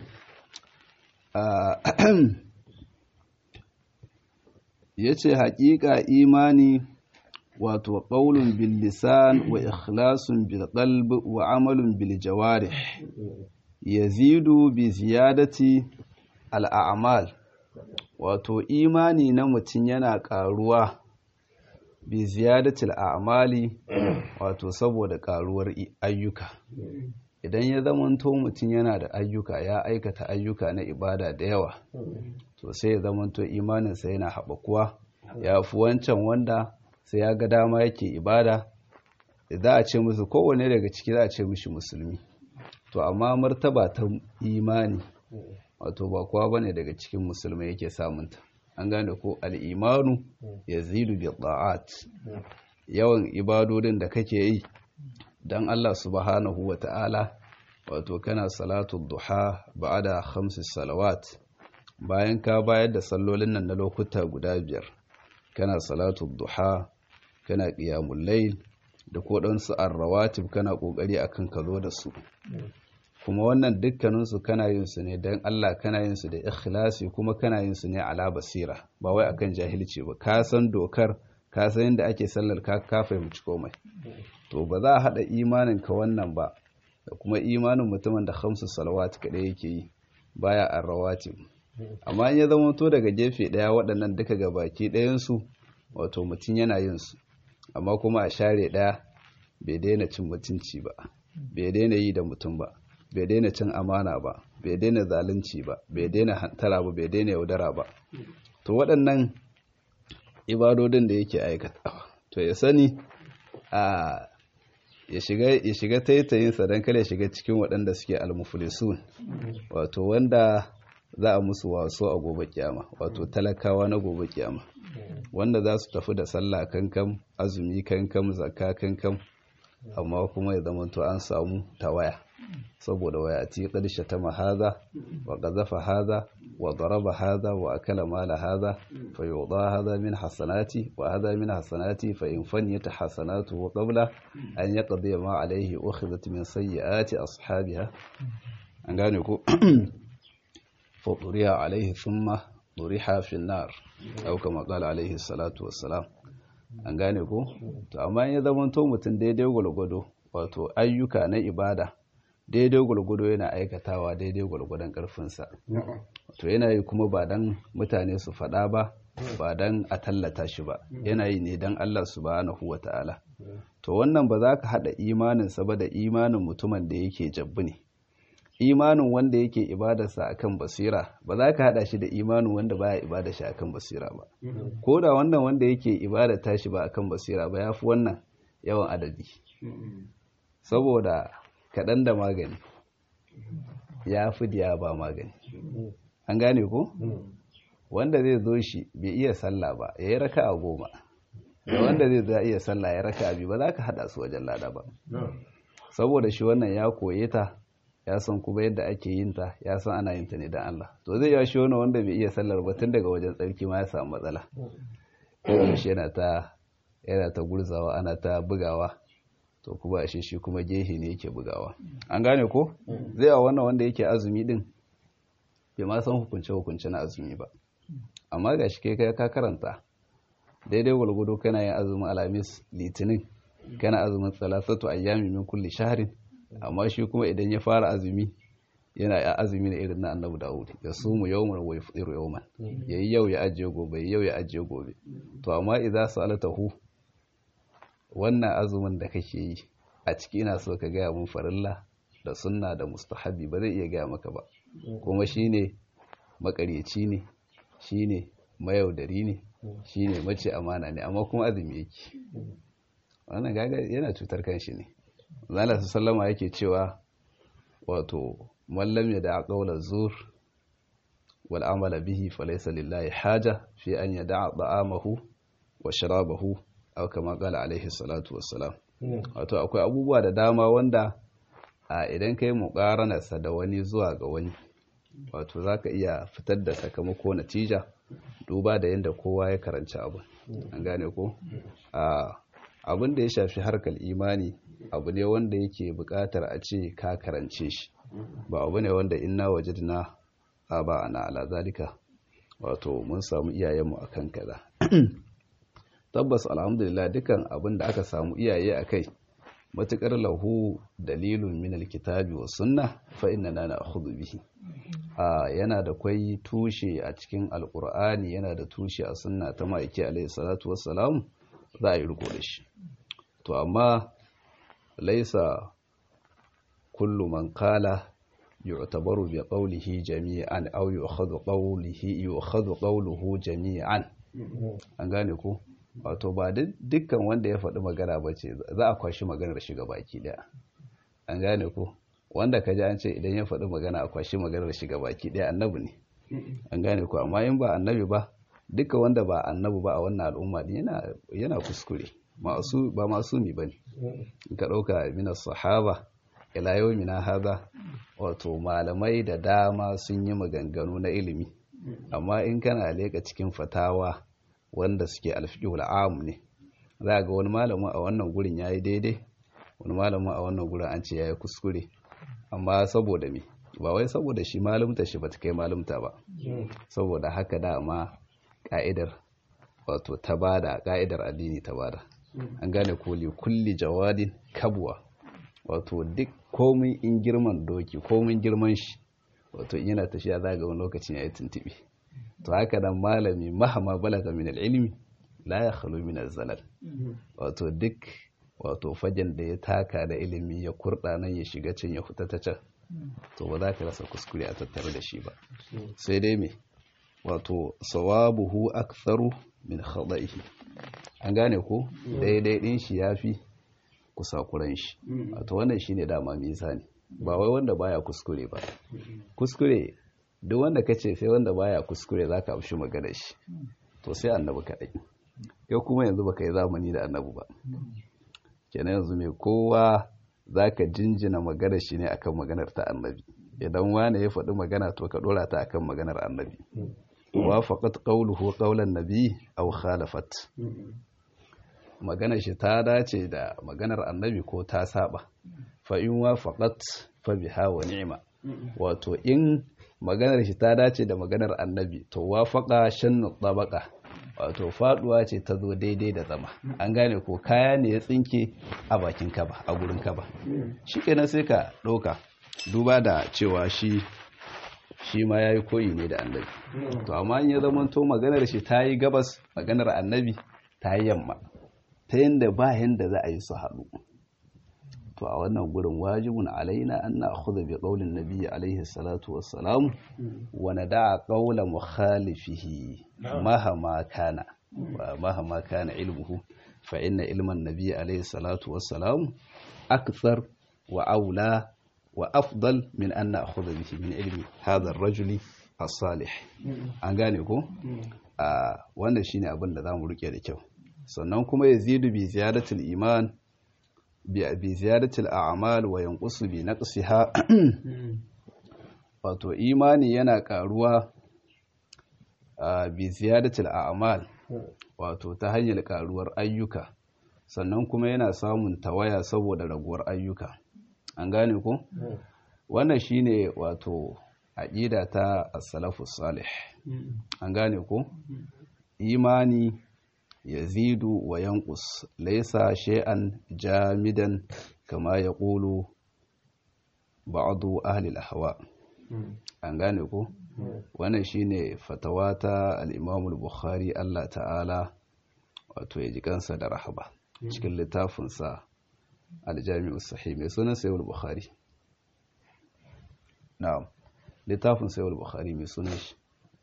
yace haƙiƙa imani wato qaulun bil lisan wa ikhlasun bil qalb wa amalun bil jawarih yazidu bi ziyadati al'amal wato imani na mutum yana ƙaruwa bi ziyadatil a'mali wato saboda ƙaruwar ayyuka idan ya zamanto mutum yana da ayyuka ya aikata ayyuka na ibada da yawa to sai ya zamanto imaninsa yana haɓakuwa ya fi wancan wanda sai ya ga dama yake ibada za a ce musu kowane daga ciki za a ce mishi musulmi to amma martaba ta imani wato ba kowa bane daga cikin musulmai yake samunta an gane ko al'imanu ya zidu bi ta'at yawan ibadodin da kake yi don Allah subhanahu wa ta'ala wato kana salatu duha ba'ada khamsis salawat bayan ka bayar da sallolin nan na lokuta guda biyar kana salatu duha kana qiyamul layl da ko dan su arrawatib kana kokari akan ka zo da su kuma wannan dukkaninsu kana yin su ne don Allah kana yin su da ikhlasi kuma kana yin su ne ala basira ba wai akan jahilci ba ka san dokar ka san yadda ake sallar ka ka fahimci komai to ba za a hada imanin ka wannan ba da kuma imanin mutumin da khamsu salawat kadai yake yi baya arrawatib amma in ya zama to daga gefe daya waɗannan duka ga baki ɗayan su wato mutum yana yin su amma kuma a share daya bai daina cin mutunci ba bai daina yi da mutum ba bai daina cin amana ba bai daina zalunci ba bai daina hantara ba bai daina yaudara ba to waɗannan ibadodin da yake aikatawa to ya sani a ya shiga taitayinsa don kare shiga cikin waɗanda suke almuflisun wato wanda za a musu waso a gobe kyama wato talakawa na gobe kyama wanda za su tafi da sallah kankan azumi kankan zakka kankan amma kuma ya zama to an samu tawaya saboda wayati ƙarshe ta mahaza wa ƙazafa haza wa daraba haza wa akala mala haza fa yuda haza min hasanati wa haza min hasanati fa in fanyata hasanatu wa qabla an yaqdi ma alayhi ukhidhat min sayyiati ashabiha an gane ko fa turiya alayhi thumma turiha fi an-nar aw kama qala alayhi salatu wassalam an gane ko to amma ya zama to mutum daidai gwalgwado wato ayyuka na ibada daidai gwalgwado yana aikatawa daidai gwalgwadon karfinsa to yana yi kuma ba dan mutane su faɗa ba ba dan a tallata shi ba yana yi ne dan Allah subhanahu wa ta'ala to wannan ba za ka haɗa imaninsa ba da imanin mutumin da yake jabbu ne imanin wanda yake ibadarsa akan basira ba za ka haɗa shi da imanin wanda baya ibada shi akan basira ba ko da wannan wanda yake ibada tashi ba akan basira ba ya fi wannan yawan adadi saboda kaɗan da magani ya fi diya ba magani an gane ko wanda zai zo shi bai iya sallah ba ya yi raka a goma da wanda zai zo iya sallah ya raka a biyu ba za ka haɗa su wajen lada ba saboda shi wannan ya koye ta ya san kuma yadda ake yin ta ya san ana yin ta ne don Allah to zai yawa shi wani wanda bai iya sallar ba tun daga wajen tsarki ma ya samu matsala ko shi yana ta yana ta gurzawa ana ta bugawa to kuma ashe shi kuma gehe ne yake bugawa an gane ko zai a wannan wanda yake azumi din bai ma san hukunce hukunce na azumi ba amma ga shi kai ka karanta daidai gwalgwado kana yin azumin alamis litinin kana azumin salasatu ayyami min kulli shahrin amma shi kuma idan ya fara azumi yana ya azumi na irin na annabi dawud ya sumu yawman wa yafṭiru yawman yayi yau ya ajiye gobe yayi yau ya ajiye gobe to amma idza salatahu wannan azumin da kake yi a ciki ina so ka gaya mun farilla da sunna da mustahabi ba zai iya gaya maka ba kuma shine makaryaci ne shine mayaudari ne shine mace amana ne amma kuma azumi yake wannan gaga yana cutar kanshi ne zalla sallama yake cewa wato mallam ya da qawla zur wal amala bihi falaysa lillahi haja fi an yada'a da'amahu wa sharabahu aw kama qala alaihi salatu wassalam wato akwai abubuwa da dama wanda a idan kai muqaranarsa da wani zuwa ga wani wato zaka iya fitar da sakamako natija duba da yadda kowa ya karanci abu an gane ko abin da ya shafi harkar imani abu ne wanda yake buƙatar a ce ka karance shi ba abu ne wanda inna wajadna aba ana ala zalika wato mun samu iyayenmu akan kaza tabbas alhamdulillah dukan abin da aka samu iyaye akai matukar lahu dalilun min alkitabi was sunna fa inna na'khudhu bihi a yana da kwai tushe a cikin alkur'ani yana da tushe a sunna ta ma'aiki alaihi salatu wassalam za a yi riko da shi to amma laisa kullu man qala yu'tabaru bi qawlihi jami'an aw yu'khadhu qawlihi yu'khadhu qawluhu jami'an an gane ko wato ba dukkan wanda ya faɗi magana bace za a kwashi maganar shi baki daya an gane ko wanda ka ji an ce idan ya faɗi magana a kwashi maganar shiga baki ɗaya annabi ne an gane ku amma in ba annabi ba duka wanda ba annabi ba a wannan al'umma din yana kuskure ba masu mi ba ne in ka ɗauka minas sahaba ila yau mina haza wato malamai da dama sun yi maganganu na ilimi amma in kana leƙa cikin fatawa wanda suke alfiƙul am ne za ga wani malamin a wannan gurin ya yi daidai wani malamin a wannan gurin an ce ya yi kuskure amma saboda me ba wai saboda shi malumta shi bata kai malumta ba saboda haka dama ka'idar wato ta bada ka'idar addini ta bada an gane koli kulli jawadin kabwa wato duk komin in girman doki komin girman shi wato in yana tafiya za ga wani lokacin ya yi tuntuɓe to haka nan malami mahama balaga min ilimi la ya khalu min zalal wato duk wato fagen da ya taka da ilimi ya kurɗa nan ya shiga can ya fita ta can to ba za ka rasa kuskure a tattare da shi ba sai dai me wato sawabuhu aktharu min khada'ihi an gane ko daidai din shi yafi kusakuran shi wato wannan shine dama mizani ba wai wanda baya kuskure ba kuskure duk wanda kace sai wanda baya kuskure zaka amshi magana shi to sai annabi kadai yau kuma yanzu baka yi zamani da annabi ba kenan yanzu mai kowa za ka jinjina maganar shi ne akan maganar ta annabi idan wane ya faɗi magana to ka ɗora ta akan maganar annabi wa faqat qawluhu qawlan nabi aw khalafat maganar shi ta dace da maganar annabi ko ta saba fa in wa faqat fa biha wa ni'ma wato in maganar shi ta dace da maganar annabi to wa faqa shannu tabaqa wato faduwa ce ta zo daidai da zama an gane ko kaya ne ya tsinke a bakin kaba a gurin kaba shi kenan sai ka ɗauka duba da cewa shi shi ma ya yi koyi ne da annabi to amma in ya zama to maganar shi ta yi gabas maganar annabi ta yi yamma ta yadda ba yadda za a yi su haɗu to a wannan gurin wajibun alaina an na akhudha bi qawlin nabiyyi alaihi salatu wassalam wa nada'a qawla mukhalifihi mahama kana wa mahama kana ilmuhu fa inna ilman nabiyyi alaihi salatu wassalam akthar wa aula wa afdal min an na'khudha bihi min ilmi hadha ar-rajuli as-salih an gane ko a wannan shine abin da zamu rike da kyau sannan kuma yazidu bi ziyadatul iman bi ziyadatul a'mal wa yanqusu bi naqsiha wato imani yana karuwa bi ziyadatul a'mal wato ta hanyar karuwar ayyuka sannan kuma yana samun tawaya saboda raguwar ayyuka an gane ku wannan shine wato aqida ta as-salafus salih an gane ku imani yazidu wa yanqus laysa shay'an jamidan kama yaqulu ba'du ahli al-ahwa an gane ku wannan shine fatawa ta al-Imam al-Bukhari Allah ta'ala wato ya ji kansa da rahaba cikin littafin sa al-Jami'u sahih mai sunan Sahih al-Bukhari na'am littafin Sahih al-Bukhari mai sunan shi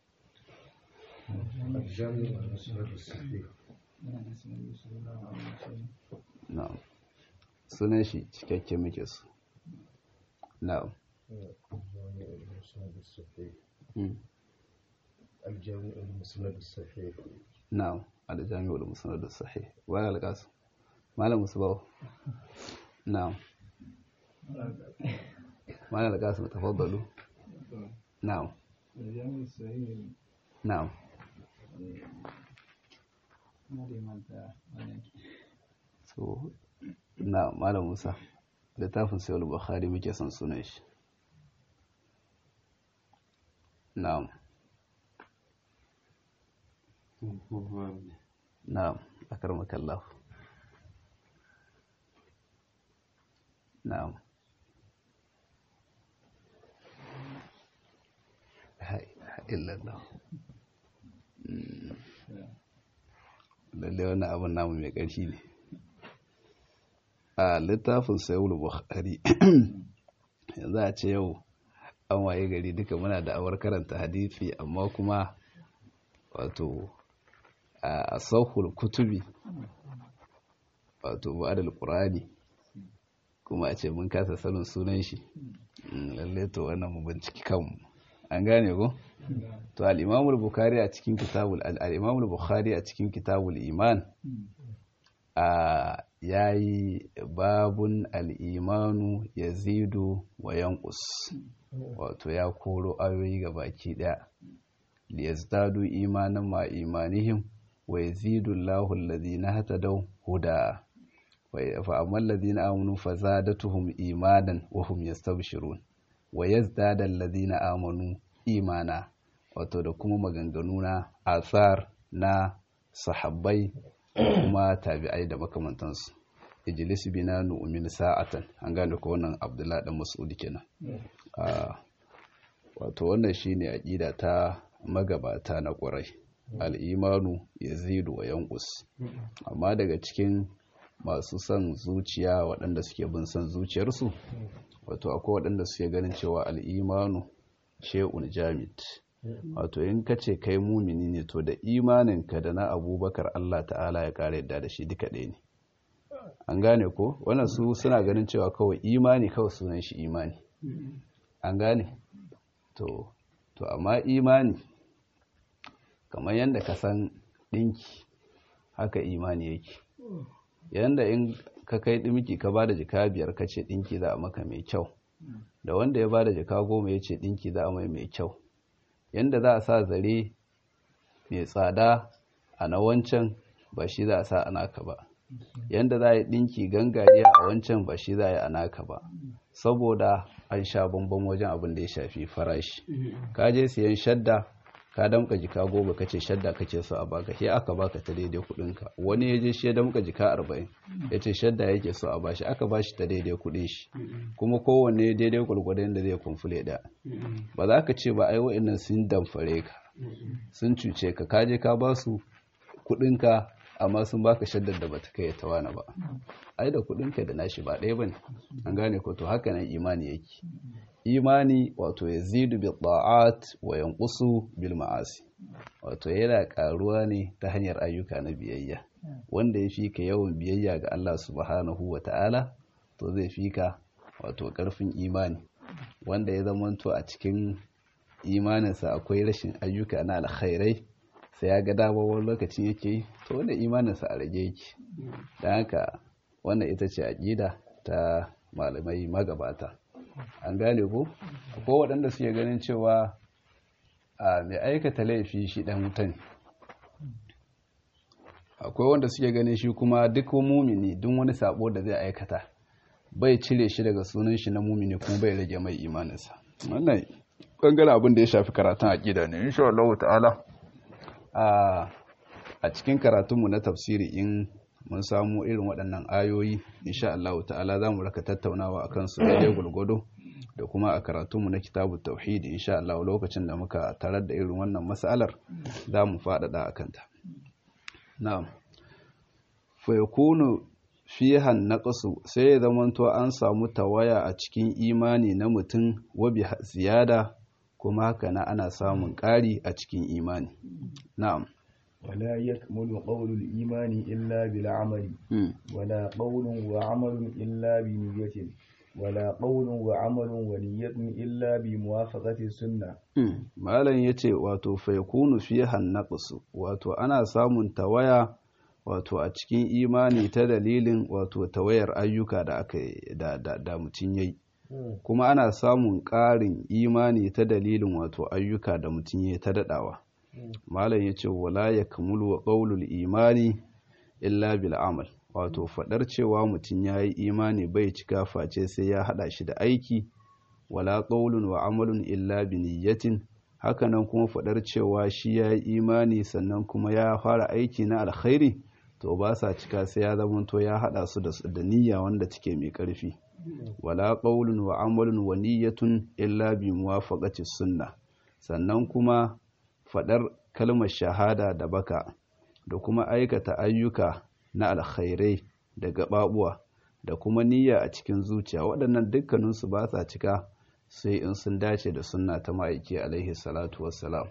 na'am sunan shi cikakke muke su na'am الجامع المسند الصحيح نعم الجامع المسند الصحيح ولا القاسم ما له مصباح نعم ما له القاسم تفضلوا نعم الجامع الصحيح نعم so na malam musa littafin sayar bukhari muke son sunan shi na'am na'am akar makallah na'am illallah lalle wannan abin namu mai ƙarfi ne a littafin sayar bukhari yanzu a ce yau an waye gari duka muna da awar karanta hadisi amma kuma wato a sauhul kutubi wato ba'adal qur'ani kuma a ce mun kasa sanin sunan shi lalle to wannan mu binciki kanmu an gane ko to al-imam al-bukhari a cikin kitabul al-imam al-bukhari a cikin kitabul iman a yayi babun al-imanu yazidu wa yanqus wato ya koro ayoyi ga baki daya liyazdadu imanan ma imanihim wa yazidu Allahu alladhina hatadaw huda wa fa ammal ladhina amanu fazadatuhum imanan wa hum yastabshirun wa yazdada alladhina amanu imana wato da kuma maganganu na asar na sahabbai kuma tabi'ai da makamantansu ijlis bina nu'min sa'atan an gane ko wannan Abdullahi dan Mas'ud kenan wato wannan shine aqida ta magabata na ƙwarai al'imanu yazidu wa yanqus amma daga cikin masu son zuciya waɗanda suke bin son zuciyarsu wato akwai waɗanda suke ganin cewa al'imanu she'un jamid wato in ka ce kai mumini ne to da imaninka da na abubakar Allah ta'ala ya ƙara yadda da shi duka ɗaya ne an gane ko wannan su suna ganin cewa kawai imani kawai sunan shi imani an gane to to amma imani kamar yadda ka san ɗinki haka imani yake yadda in ka kai ɗinki ka ba da jika biyar ka ce ɗinki za a maka mai kyau da wanda ya ba da jika goma ya ce ɗinki za a mai mai kyau yadda za a sa zare mai tsada a na wancan ba shi za a sa a naka ba yadda za a yi ɗinki gangariya a wancan ba shi za a yi a naka ba saboda an sha bambam wajen abin da ya shafi farashi ka je siyan shadda ka damka jika goma kace shadda kace so a baka sai aka baka ta daidai kudinka wani ya je shi ya damka jika arba'in ya ce shadda yake so a bashi aka bashi ta daidai kudin shi kuma kowanne daidai gwargwadon da zai kumfule da ba za ka ce ba ai wa'annan sun damfare ka sun cuce ka ka je ka ba su kudinka amma sun baka shaddar da bata kai ta wani ba ai da kudinka da nashi ba ɗaya bane an gane ko to haka nan imani yake imani wato yazidu bil ta'at wa yanqusu bil ma'asi wato yana karuwa ne ta hanyar ayyuka na biyayya wanda ya fika yawan biyayya ga Allah subhanahu wa ta'ala to zai fika wato karfin imani wanda ya zamanto a cikin imaninsa akwai rashin ayyuka na alkhairai sai ya ga dama wani lokacin yake yi to wanda imaninsa a rage yake don haka wannan ita ce aƙida ta malamai magabata an gane ko akwai waɗanda suke ganin cewa a mai aikata laifi shi dan wutan akwai wanda suke ganin shi kuma duk mumini duk wani sabo da zai aikata bai cire shi daga sunan shi na mumini kuma bai rage mai imaninsa wannan bangaren abin da ya shafi karatun aqida ne insha Allah ta'ala a a cikin karatunmu na tafsiri in mun samu irin waɗannan ayoyi insha Allah ta'ala za mu raka tattaunawa akan su daidai gulgudu da kuma a karatunmu na kitabu tauhid insha Allah lokacin da muka tarar da irin wannan mas'alar za mu faɗaɗa a kanta na'am fa yakunu fiha naqsu sai ya zamanto an samu tawaya a cikin imani na mutum wa bi ziyada kuma haka na ana samun ƙari a cikin imani na'am ولا يكمل قول الإيمان إلا بالعمل ولا قول وعمل إلا بنية ولا قول وعمل ونية إلا بموافقة السنة malam yace wato fa yakunu fiha naqs wato ana samun tawaya wato a cikin imani ta dalilin wato tawayar ayyuka da aka da da, da mutun yayi kuma ana samun ƙarin imani ta dalilin wato ayyuka da mutun yayi ta dadawa malam ya ce wala ya kamulu wa ƙaulul imani illa bil amal wato faɗar cewa mutum ya yi imani bai cika face sai ya haɗa shi da aiki wala ƙaulun wa amalun illa bi niyyatin hakanan kuma faɗar cewa shi ya yi imani sannan kuma ya fara aiki na alkhairi to ba sa cika sai ya zamanto ya haɗa su da niyya wanda take mai ƙarfi wala ƙaulun wa amalun wa niyyatun illa bi muwafaqati sunna sannan kuma faɗar kalmar shahada da baka da kuma aikata ayyuka na alkhairai da gaɓaɓuwa da kuma niyya a cikin zuciya waɗannan dukkaninsu ba sa cika sai in sun dace da sunna ta ma'aiki alaihi salatu wassalam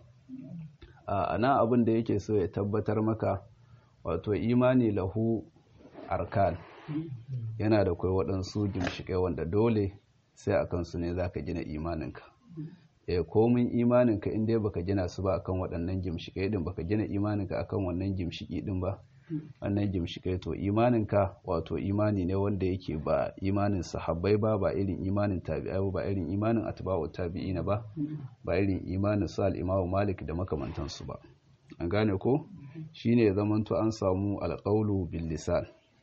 a nan abin da yake so ya tabbatar maka wato imani lahu arkan yana da kai waɗansu gimshiƙai wanda dole sai a kansu ne za ka gina imaninka eh komin imaninka in dai baka gina su ba akan waɗannan gimshikai din baka gina imaninka akan wannan gimshiki din ba wannan gimshikai to imaninka wato imani ne wanda yake ba imanin sahabbai ba ba irin imanin tabi'ai ba irin imanin atba'u tabi'ina ba ba irin imanin su al-imamu malik da makamantansu ba an gane ko shine zamanto an samu alqawlu bil lisan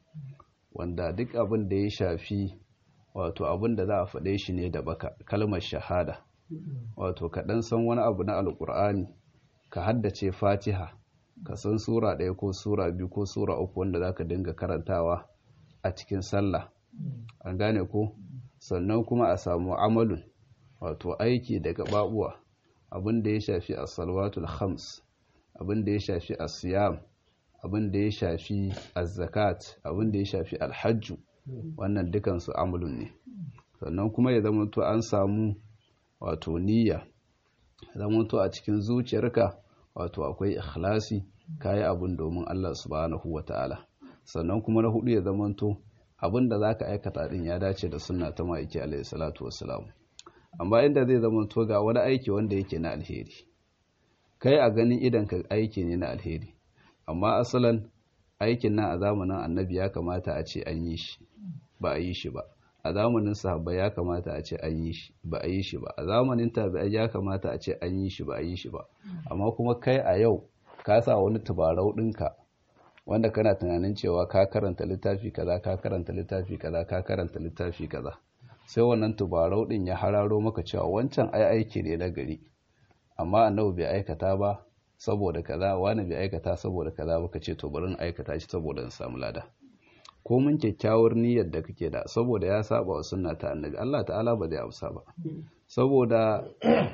wanda duk abin da ya shafi wato abin da za a faɗe shi ne da baka kalmar shahada wato ka ɗan san wani abu na alƙur'ani ka haddace fatiha ka san sura ɗaya ko sura biyu ko sura uku wanda za ka dinga karantawa a cikin sallah an gane ko sannan kuma a samu amalun wato aiki da gaɓaɓuwa abin da ya shafi a salwatul khams abin da ya shafi a siyam abin da ya shafi a zakat abin da ya shafi alhajju wannan dukansu amalun ne sannan kuma ya zama to an samu wato niyya zamanto a cikin zuciyarka wato akwai ikhlasi kayi abun domin Allah subhanahu wata'ala sannan kuma na hudu ya zamanto abin da zaka aikata din ya dace da sunna ta ma'aiki alaihi salatu wassalam amma inda zai zamanto ga wani aiki wanda yake na alheri kai a ganin idan ka aiki ne na alheri amma asalan aikin nan a zamanin annabi ya kamata a ce an yi shi ba a yi shi ba a zamanin sahabbai ya kamata a ce an yi shi ba a yi shi ba a zamanin tabi'ai ya kamata a ce an yi shi ba a yi shi ba amma kuma kai a yau ka sa wani tubarau ɗinka wanda kana tunanin cewa ka karanta littafi kaza ka karanta littafi kaza ka karanta littafi kaza sai wannan tubarau ɗin ya hararo maka cewa wancan ai aiki ne na gari amma annabi bai aikata ba saboda kaza wani bai aikata saboda kaza ba ka ce to bari in aikata shi saboda in samu lada ko mun kyakkyawar niyyar da kake da saboda ya saba wa sunna ta annabi Allah ta'ala ba zai amsa ba saboda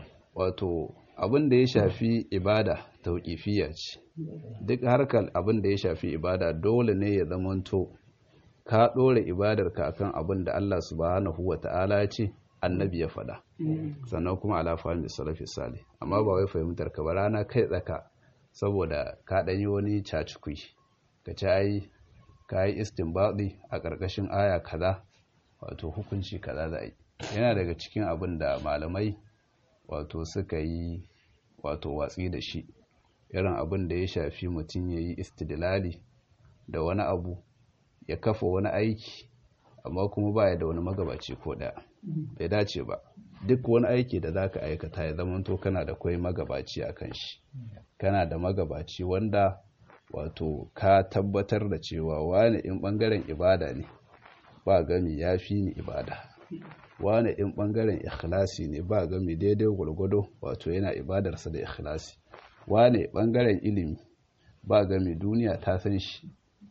wato abin da ya shafi ibada tauqifiyya ce duk harkar abin da ya shafi ibada dole ne ya zamanto ka dore ibadar ka akan abin da Allah subhanahu wata'ala ya ce annabi ya faɗa sannan kuma ala fahimi salafi salih amma ba wai fahimtar ka ba rana kai tsaka saboda ka ɗanyi wani cacikui ka ci ai ka yi istinbaɗi a ƙarƙashin aya kaza wato hukunci kaza za yi yana daga cikin abin da malamai wato suka yi wato watsi da shi irin abin da ya shafi mutum ya yi istidlali da wani abu ya kafa wani aiki amma kuma baya da wani magabaci ko ɗaya bai dace ba duk wani aiki da za ka aikata ya zamanto kana da kwai magabaci a kan shi kana da magabaci wanda wato ka tabbatar da cewa wani in ɓangaren ibada ne ba gami ya fi ni ibada wani in ɓangaren ikhlasi ne ba gami daidai gwargwado wato yana ibadarsa da ikhlasi wani ɓangaren ilimi ba gami duniya ta san shi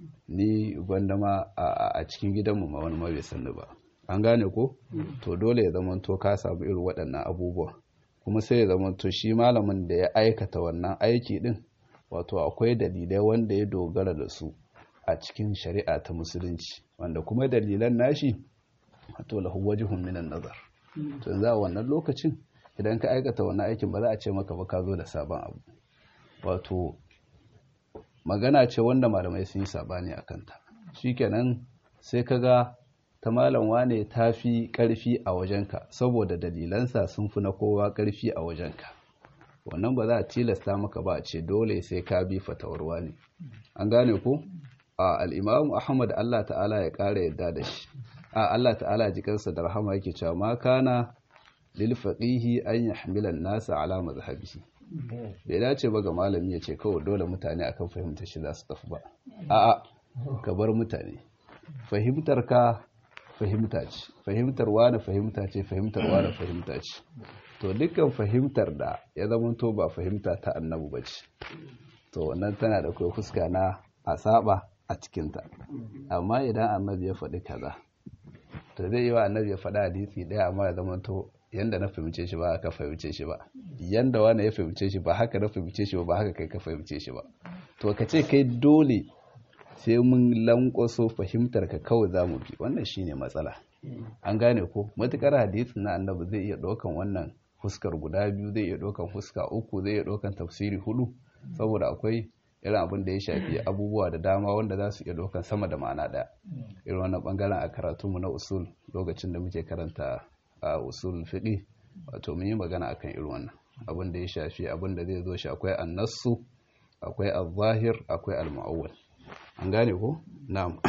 ni gwanda ma a cikin gidanmu ma wani ma bai sanni ba an gane ko to dole ya zamanto ka samu irin waɗannan abubuwa kuma sai ya zamanto shi malamin da ya aikata wannan aiki din wato akwai dalilai wanda ya dogara da su a cikin shari'a ta musulunci wanda kuma dalilan nashi wato lahu wajhun minan nazar to yanzu a wannan lokacin idan ka aikata wannan aikin ba za a ce maka ba ka zo da sabon abu wato magana ce wanda malamai sun yi sabani a kanta shikenan sai ka ga ta malam wane ta fi ƙarfi a wajenka saboda dalilansa sun fi na kowa ƙarfi a wajenka wannan ba za a tilasta maka ba a ce dole sai ka bi fatawarwa ne an gane ko a al'imamu ahmad allah ta'ala ya ƙara yadda da shi a allah ta'ala jikansa da rahama yake cewa ma kana lil faqihi an yahmilan nasa ala mazhabihi bai dace ba ga malami ya ce kawai dole mutane akan fahimtar shi za su tafi ba a'a ka bar mutane fahimtar ka fahimta ce fahimtar wani fahimta ce fahimtar wani fahimta ce to dukkan fahimtar da ya zamanto ba fahimta ta annabu ba ce to wannan tana da kai fuska na a saba a cikinta amma idan annabi ya faɗi kaza to zai yi wa annabi ya faɗi hadisi ɗaya amma ya zamanto yanda na fahimce shi ba haka fahimce shi ba yanda wani ya fahimce shi ba haka na fahimce shi ba ba haka kai ka fahimce shi ba to ka ce kai dole sai mun lankwaso fahimtar ka kawai za mu bi wannan shine matsala an gane ko matukar hadisi na annabi zai iya ɗaukan wannan fuskar guda biyu zai iya ɗaukan fuska uku zai iya ɗaukan tafsiri hudu saboda akwai irin abin da ya shafi abubuwa da dama wanda za su iya ɗaukan sama da ma'ana ɗaya irin wannan bangaren a karatunmu na usul lokacin da muke karanta a usul fiqi wato mun yi magana akan irin wannan abin da ya shafi abin da zai zo shi akwai annasu akwai al-zahir akwai al-mu'awwal an gane ko na'am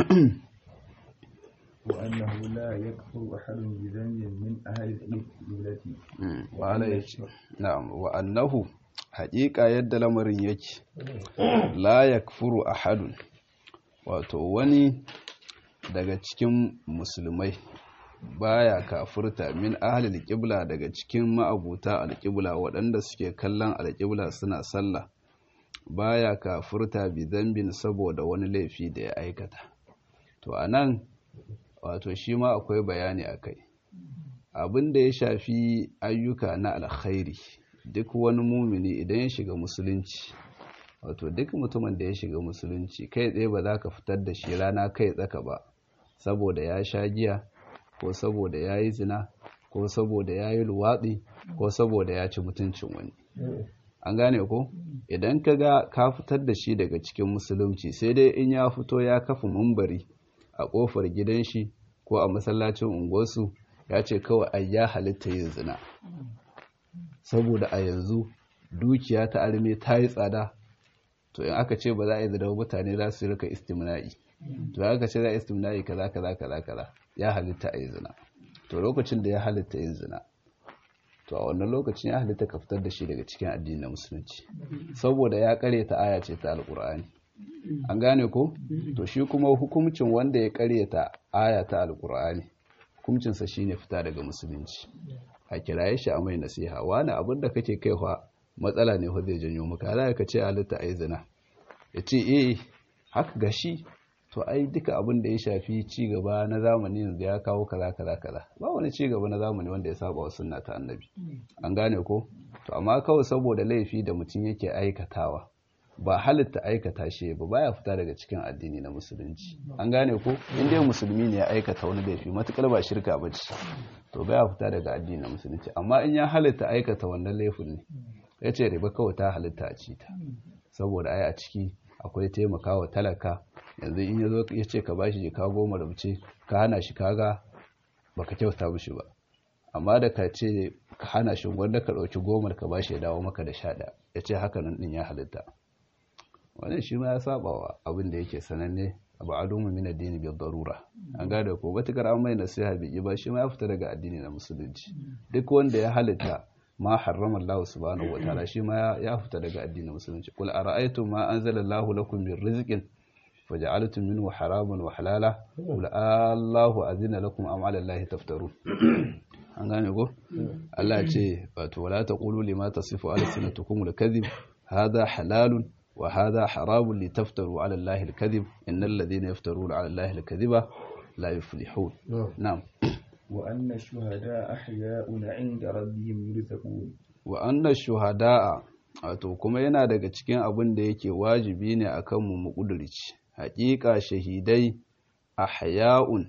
wa annahu la yakfuru ahadun bi dhanbin min ahli al-qiblati wa ala yace na'am wa annahu haƙiƙa yadda lamarin yake la yakfuru ahadun wato wani daga cikin musulmai baya kafurta min ahlil qibla daga cikin ma'abuta alqibla waɗanda suke kallon alqibla suna sallah baya kafurta bi zambin saboda wani laifi da ya aikata to anan wato shi ma akwai bayani akai abin da ya shafi ayyuka na alkhairi duk wani mumini idan ya shiga musulunci wato duk mutumin da ya shiga musulunci kai tsaye ba za ka fitar da shi rana kai tsaka ba saboda ya sha giya ko saboda ya yi zina ko saboda ya yi luwaɗi ko saboda ya ci mutuncin wani an gane ko idan ka ga ka fitar da shi daga cikin musulunci sai dai in ya fito ya kafa mumbari a ƙofar gidan shi ko a masallacin unguwarsu ya ce kawai ai ya halitta yin zina saboda a yanzu dukiya ta arme ta yi tsada to in aka ce ba za a yi zina mutane za su rika istimna'i to aka ce za a istimna'i kaza kaza kaza kaza ya halitta a yi zina to lokacin da ya halitta yin zina to a wannan lokacin ya halitta ka fitar da shi daga cikin addinin musulunci saboda ya kare ta aya ce ta alkur'ani an gane ko to shi kuma hukuncin wanda ya kare ta aya ta alkur'ani hukuncinsa shine fita daga musulunci a kiraye shi a mai nasiha wani abin da kake kaiwa matsala ne zai janyo maka za ka ce halitta a yi zina ya ce eh haka gashi to ai duka abin da ya shafi ci gaba na zamani yanzu ya kawo kaza kaza kaza ba wani ci gaba na zamani wanda ya saba wa sunna ta annabi an gane ko to amma kawai saboda laifi da mutum yake aikatawa ba halitta aikata shi ba baya fita daga cikin addini na musulunci an gane ko in dai musulmi ne ya aikata wani laifi matukar ba shirka ba ce to baya fita daga addini na musulunci amma in ya halitta aikata wannan laifin ne ya ce riba kawai ta halitta a ci ta saboda ai a ciki akwai taimakawa talaka yanzu in ya zo ya ce ka bashi jika goma da mace ka hana shi kaga baka kyauta mishi ba amma da ka ce ka hana shi wanda ka ɗauki goma ka bashi ya dawo maka da sha ɗaya ya ce haka nan ɗin ya halitta wannan shi ma ya saba wa abin da yake sananne ab'aduhum min ad-din bi darura an gada ko batakar an mai nasiha bi ba shi ma ya fita daga addini na musulunci duk wanda ya halitta ma harrama Allah subhanahu wataala shi ma ya fita daga addinin musulunci qul ara'aytum ma anzala Allah lakum min rizqin faja'altum minhu haraman wa halala qul Allahu azina lakum am 'ala Allah taftarun an gane ko Allah ya ce wato wala taqulu lima tasifu alsinatukum al-kadhib hadha halalun wa hadha haramun litaftaru 'ala Allah al-kadhib innal ladhina yaftaruna 'ala Allah al-kadhiba la yuflihun na'am وأن الشهداء أحياء عند ربهم يرزقون وأن الشهداء wato kuma yana daga cikin abin da yake wajibi ne akan mu mu kudurci haƙiƙa shahidai ahya'un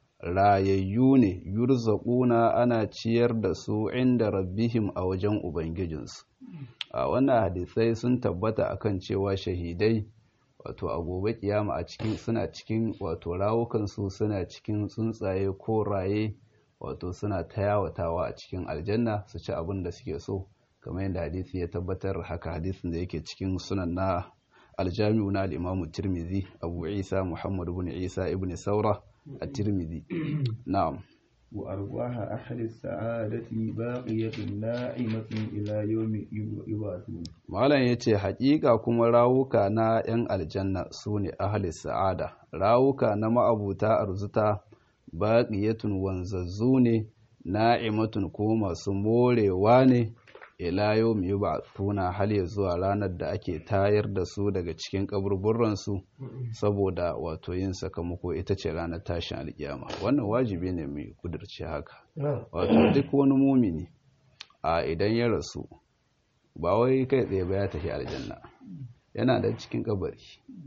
rayayyu ne yurzaquna ana ciyar da su inda rabbihim a wajen ubangijinsu a wannan hadisai sun tabbata akan cewa shahidai wato a gobe kiyama a cikin suna cikin wato rawukansu suna cikin tsuntsaye ko raye wato suna ta yawatawa a cikin aljanna su ci abin da suke so kamar yadda hadisi ya tabbatar haka hadisin da yake cikin sunan na aljami'u na al'imamu tirmidhi abu isa muhammad ibn isa ibn saura a tirmidhi na'am وأرواح أهل السعادة باقية ناعمة إلى يوم يبعثون malam yace haƙiƙa kuma rawuka na 'yan aljanna su ne ahli sa'ada rawuka na ma'abuta arzuta baƙiyatun wanzazzu ne na'imatun ko masu morewa ne ila yau mu ba tuna hal ya zuwa ranar da ake tayar da su daga cikin kaburburansu saboda wato yin sakamako ita ce ranar tashin alkiyama wannan wajibi ne mai kudurce haka wato duk wani mumini a idan ya rasu ba wai kai tsaye ba ya tafi aljanna yana da cikin kabari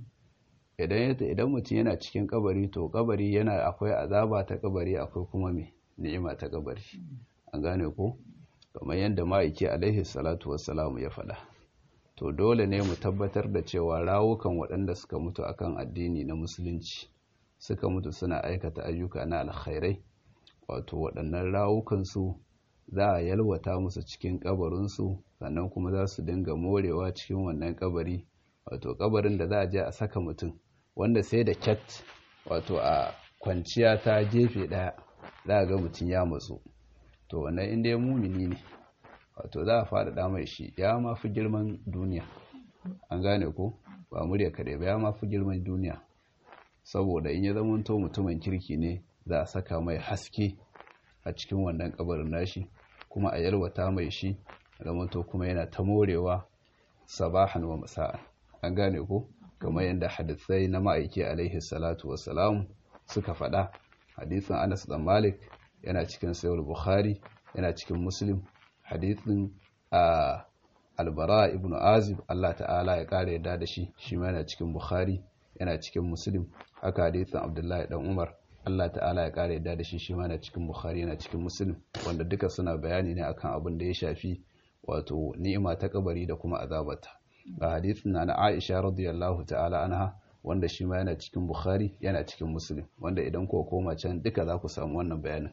idan idan mutum yana cikin kabari to kabari yana akwai azaba ta kabari akwai kuma mai ni'ima ta kabari an gane ko kamar yadda ma'aiki alaihi salatu wassalamu ya faɗa to dole ne mu tabbatar da cewa rawukan waɗanda suka mutu akan addini na musulunci suka mutu suna aikata ayyuka na alkhairai wato waɗannan rawukansu za a yalwata musu cikin kabarinsu sannan kuma za su dinga morewa cikin wannan kabari wato kabarin da za a je a saka mutum wanda sai da cat wato a kwanciya ta gefe ɗaya za a ga mutum ya matsu to wannan inda ya mumini ne wato za a faɗaɗa mai shi ya ma fi girman duniya an gane ko ba murya kaɗai ba ya ma fi girman duniya saboda in ya zamanto mutumin kirki ne za a saka mai haske a cikin wannan kabarin nashi kuma a yalwata mai shi zamanto kuma yana ta morewa sabahan wa masa'an an gane ko kamar yadda hadisai na ma'aiki alaihi salatu wassalam suka faɗa hadisin anas dan malik yana cikin sayar bukhari yana cikin muslim hadithin a albara ibn azib allah ta'ala ya kare yadda da shi shi ma yana cikin bukhari yana cikin muslim haka hadithin abdullahi dan umar allah ta'ala ya kare yadda da shi shi ma yana cikin bukhari yana cikin muslim wanda duka suna bayani ne akan abin da ya shafi wato ni'ima ta kabari da kuma azabata ga hadithin na aisha radiyallahu ta'ala anha wanda shi ma yana cikin bukhari yana cikin muslim wanda idan ko koma can duka za ku samu wannan bayanin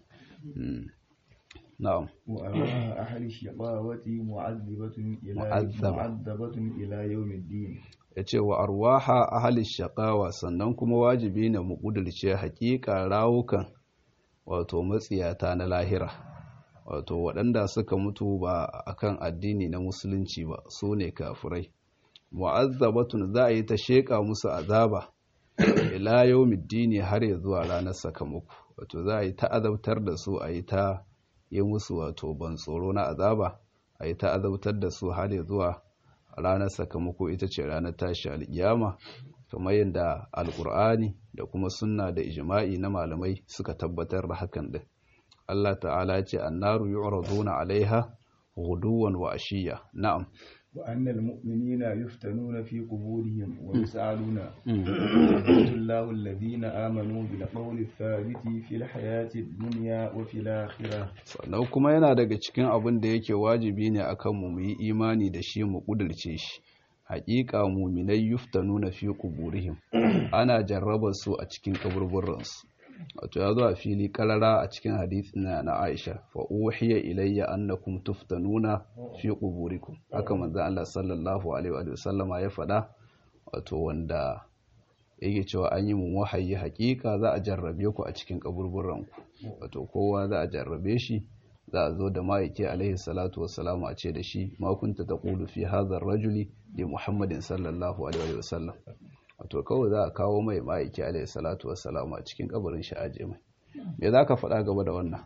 na'am وأرواح أهل الشقاوة معذبة إلى معذبة. معذبة إلى يوم الدين yace wa arwaha ahli shaqawa sannan kuma wajibi ne mu kudurce hakika rawukan wato matsiyata na lahira wato waɗanda suka mutu ba akan addini na musulunci ba su ne kafirai mu'azzabatun za a yi ta sheƙa musu azaba ila yawmiddini har ya zuwa ranar sakamako wato za a yi ta azabtar da su a yi ta yi musu wato ban tsoro na azaba a yi ta azabtar da su har ya zuwa ranar sakamako ita ce ranar tashi alƙiyama kamar yadda alƙur'ani da kuma sunna da ijma'i na malamai suka tabbatar da hakan din Allah ta'ala ce annaru yu'raduna alaiha ghuduwan wa ashiya na'am وأن المؤمنين يفتنون في قبورهم ويسألون يثبت الله الذين آمنوا بالقول الثابت في الحياة الدنيا وفي الآخرة sannan kuma yana daga cikin abin da yake wajibi ne akan mu yi imani da shi mu kudurce shi haƙiƙa muminai yuftanuna fi quburihim ana jarraba su a cikin kaburburansu wato ya zo a fili karara a cikin hadisi na na Aisha fa uhiya ilayya annakum tuftanuna fi quburikum haka manzo Allah sallallahu alaihi wa sallama ya faɗa wato wanda yake cewa an yi mu wahayi hakika za a jarrabe ku a cikin kaburburan ku wato kowa za a jarrabe shi za a zo da ma'aiki alaihi salatu wassalamu a ce da shi ma kunta taqulu fi hadha rajuli li muhammadin sallallahu alaihi wasallam wato kawai za a kawo mai ma'aiki alaihi salatu wassalamu a cikin kabarin shi aje mai me za ka faɗa gaba da wannan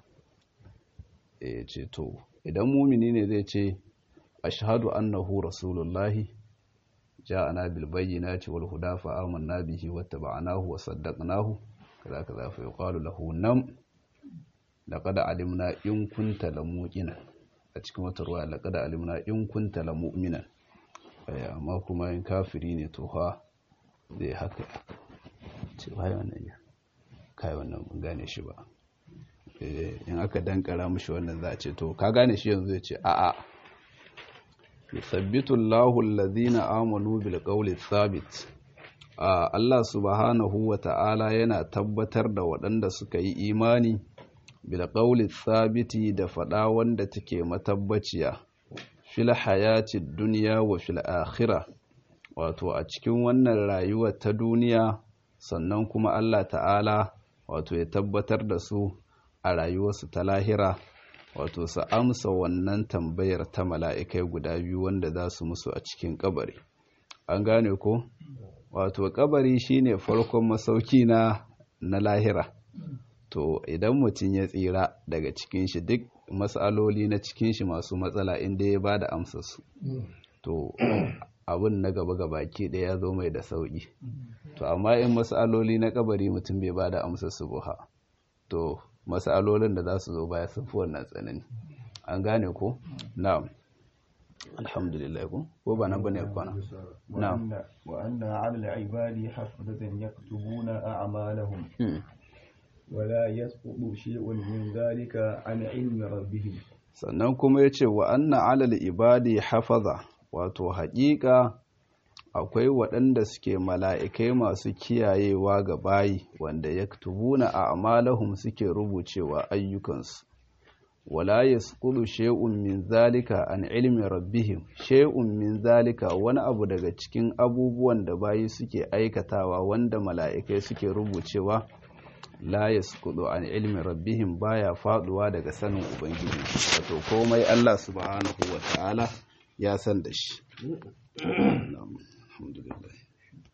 eh ce to idan mumini ne zai ce ashhadu annahu rasulullahi ja'ana bil bayyinati wal huda fa amanna bihi wattaba'nahu wa saddaqnahu kaza kaza fa yuqalu lahu nam laqad alimna in kunta lamuqina a cikin wata ruwa laqad alimna in kunta lamu'minan amma kuma in kafiri ne to fa zai haka ce bai wannan ya kai wannan mun gane shi ba in aka dankara mishi wannan za a ce to ka gane shi yanzu ya ce a'a yusabbitu Allahu allazina amanu bil qawli thabit Allah subhanahu wa ta'ala yana tabbatar da waɗanda suka yi imani bil qawli thabiti da faɗa wanda take matabbaciya fil hayati dunya wa fil akhirah wato a cikin wannan rayuwar ta duniya sannan kuma Allah ta'ala wato ya tabbatar da su a rayuwarsu ta lahira wato su amsa wannan tambayar ta mala'ikai guda biyu wanda za su musu a cikin kabari an gane ko wato kabari shine farkon masauki na na lahira to idan mutum ya tsira daga cikin shi duk matsaloli na cikin shi masu matsala inda ya ba da amsarsu to abin na gaba gabaki ɗaya ya zo mai da sauƙi to amma in matsaloli na kabari mutum bai ba da amsarsu buha to matsalolin da za su zo baya sun fi wannan tsanani an gane ko na'am alhamdulillah ko ko ba nan bane kwana na'am wa anna 'ala al-'ibadi hafazatan yaktubuna a'malahum wala yasqutu shay'un min dhalika 'an 'ilmi rabbihim sannan kuma yace wa anna 'ala al-ibadi hafaza wato haƙiƙa akwai waɗanda suke mala'ikai masu kiyayewa ga bayi wanda ya tubuna a amalahum suke rubucewa ayyukansu wala ya skulu she'un min zalika an ilmi rabbihim she'un min zalika wani abu daga cikin abubuwan da bayi suke aikatawa wanda mala'ikai suke rubucewa la ya skulu an ilmi rabbihim baya faduwa daga sanin ubangiji wato komai Allah subhanahu wa ta'ala ya san da shi الحمد لله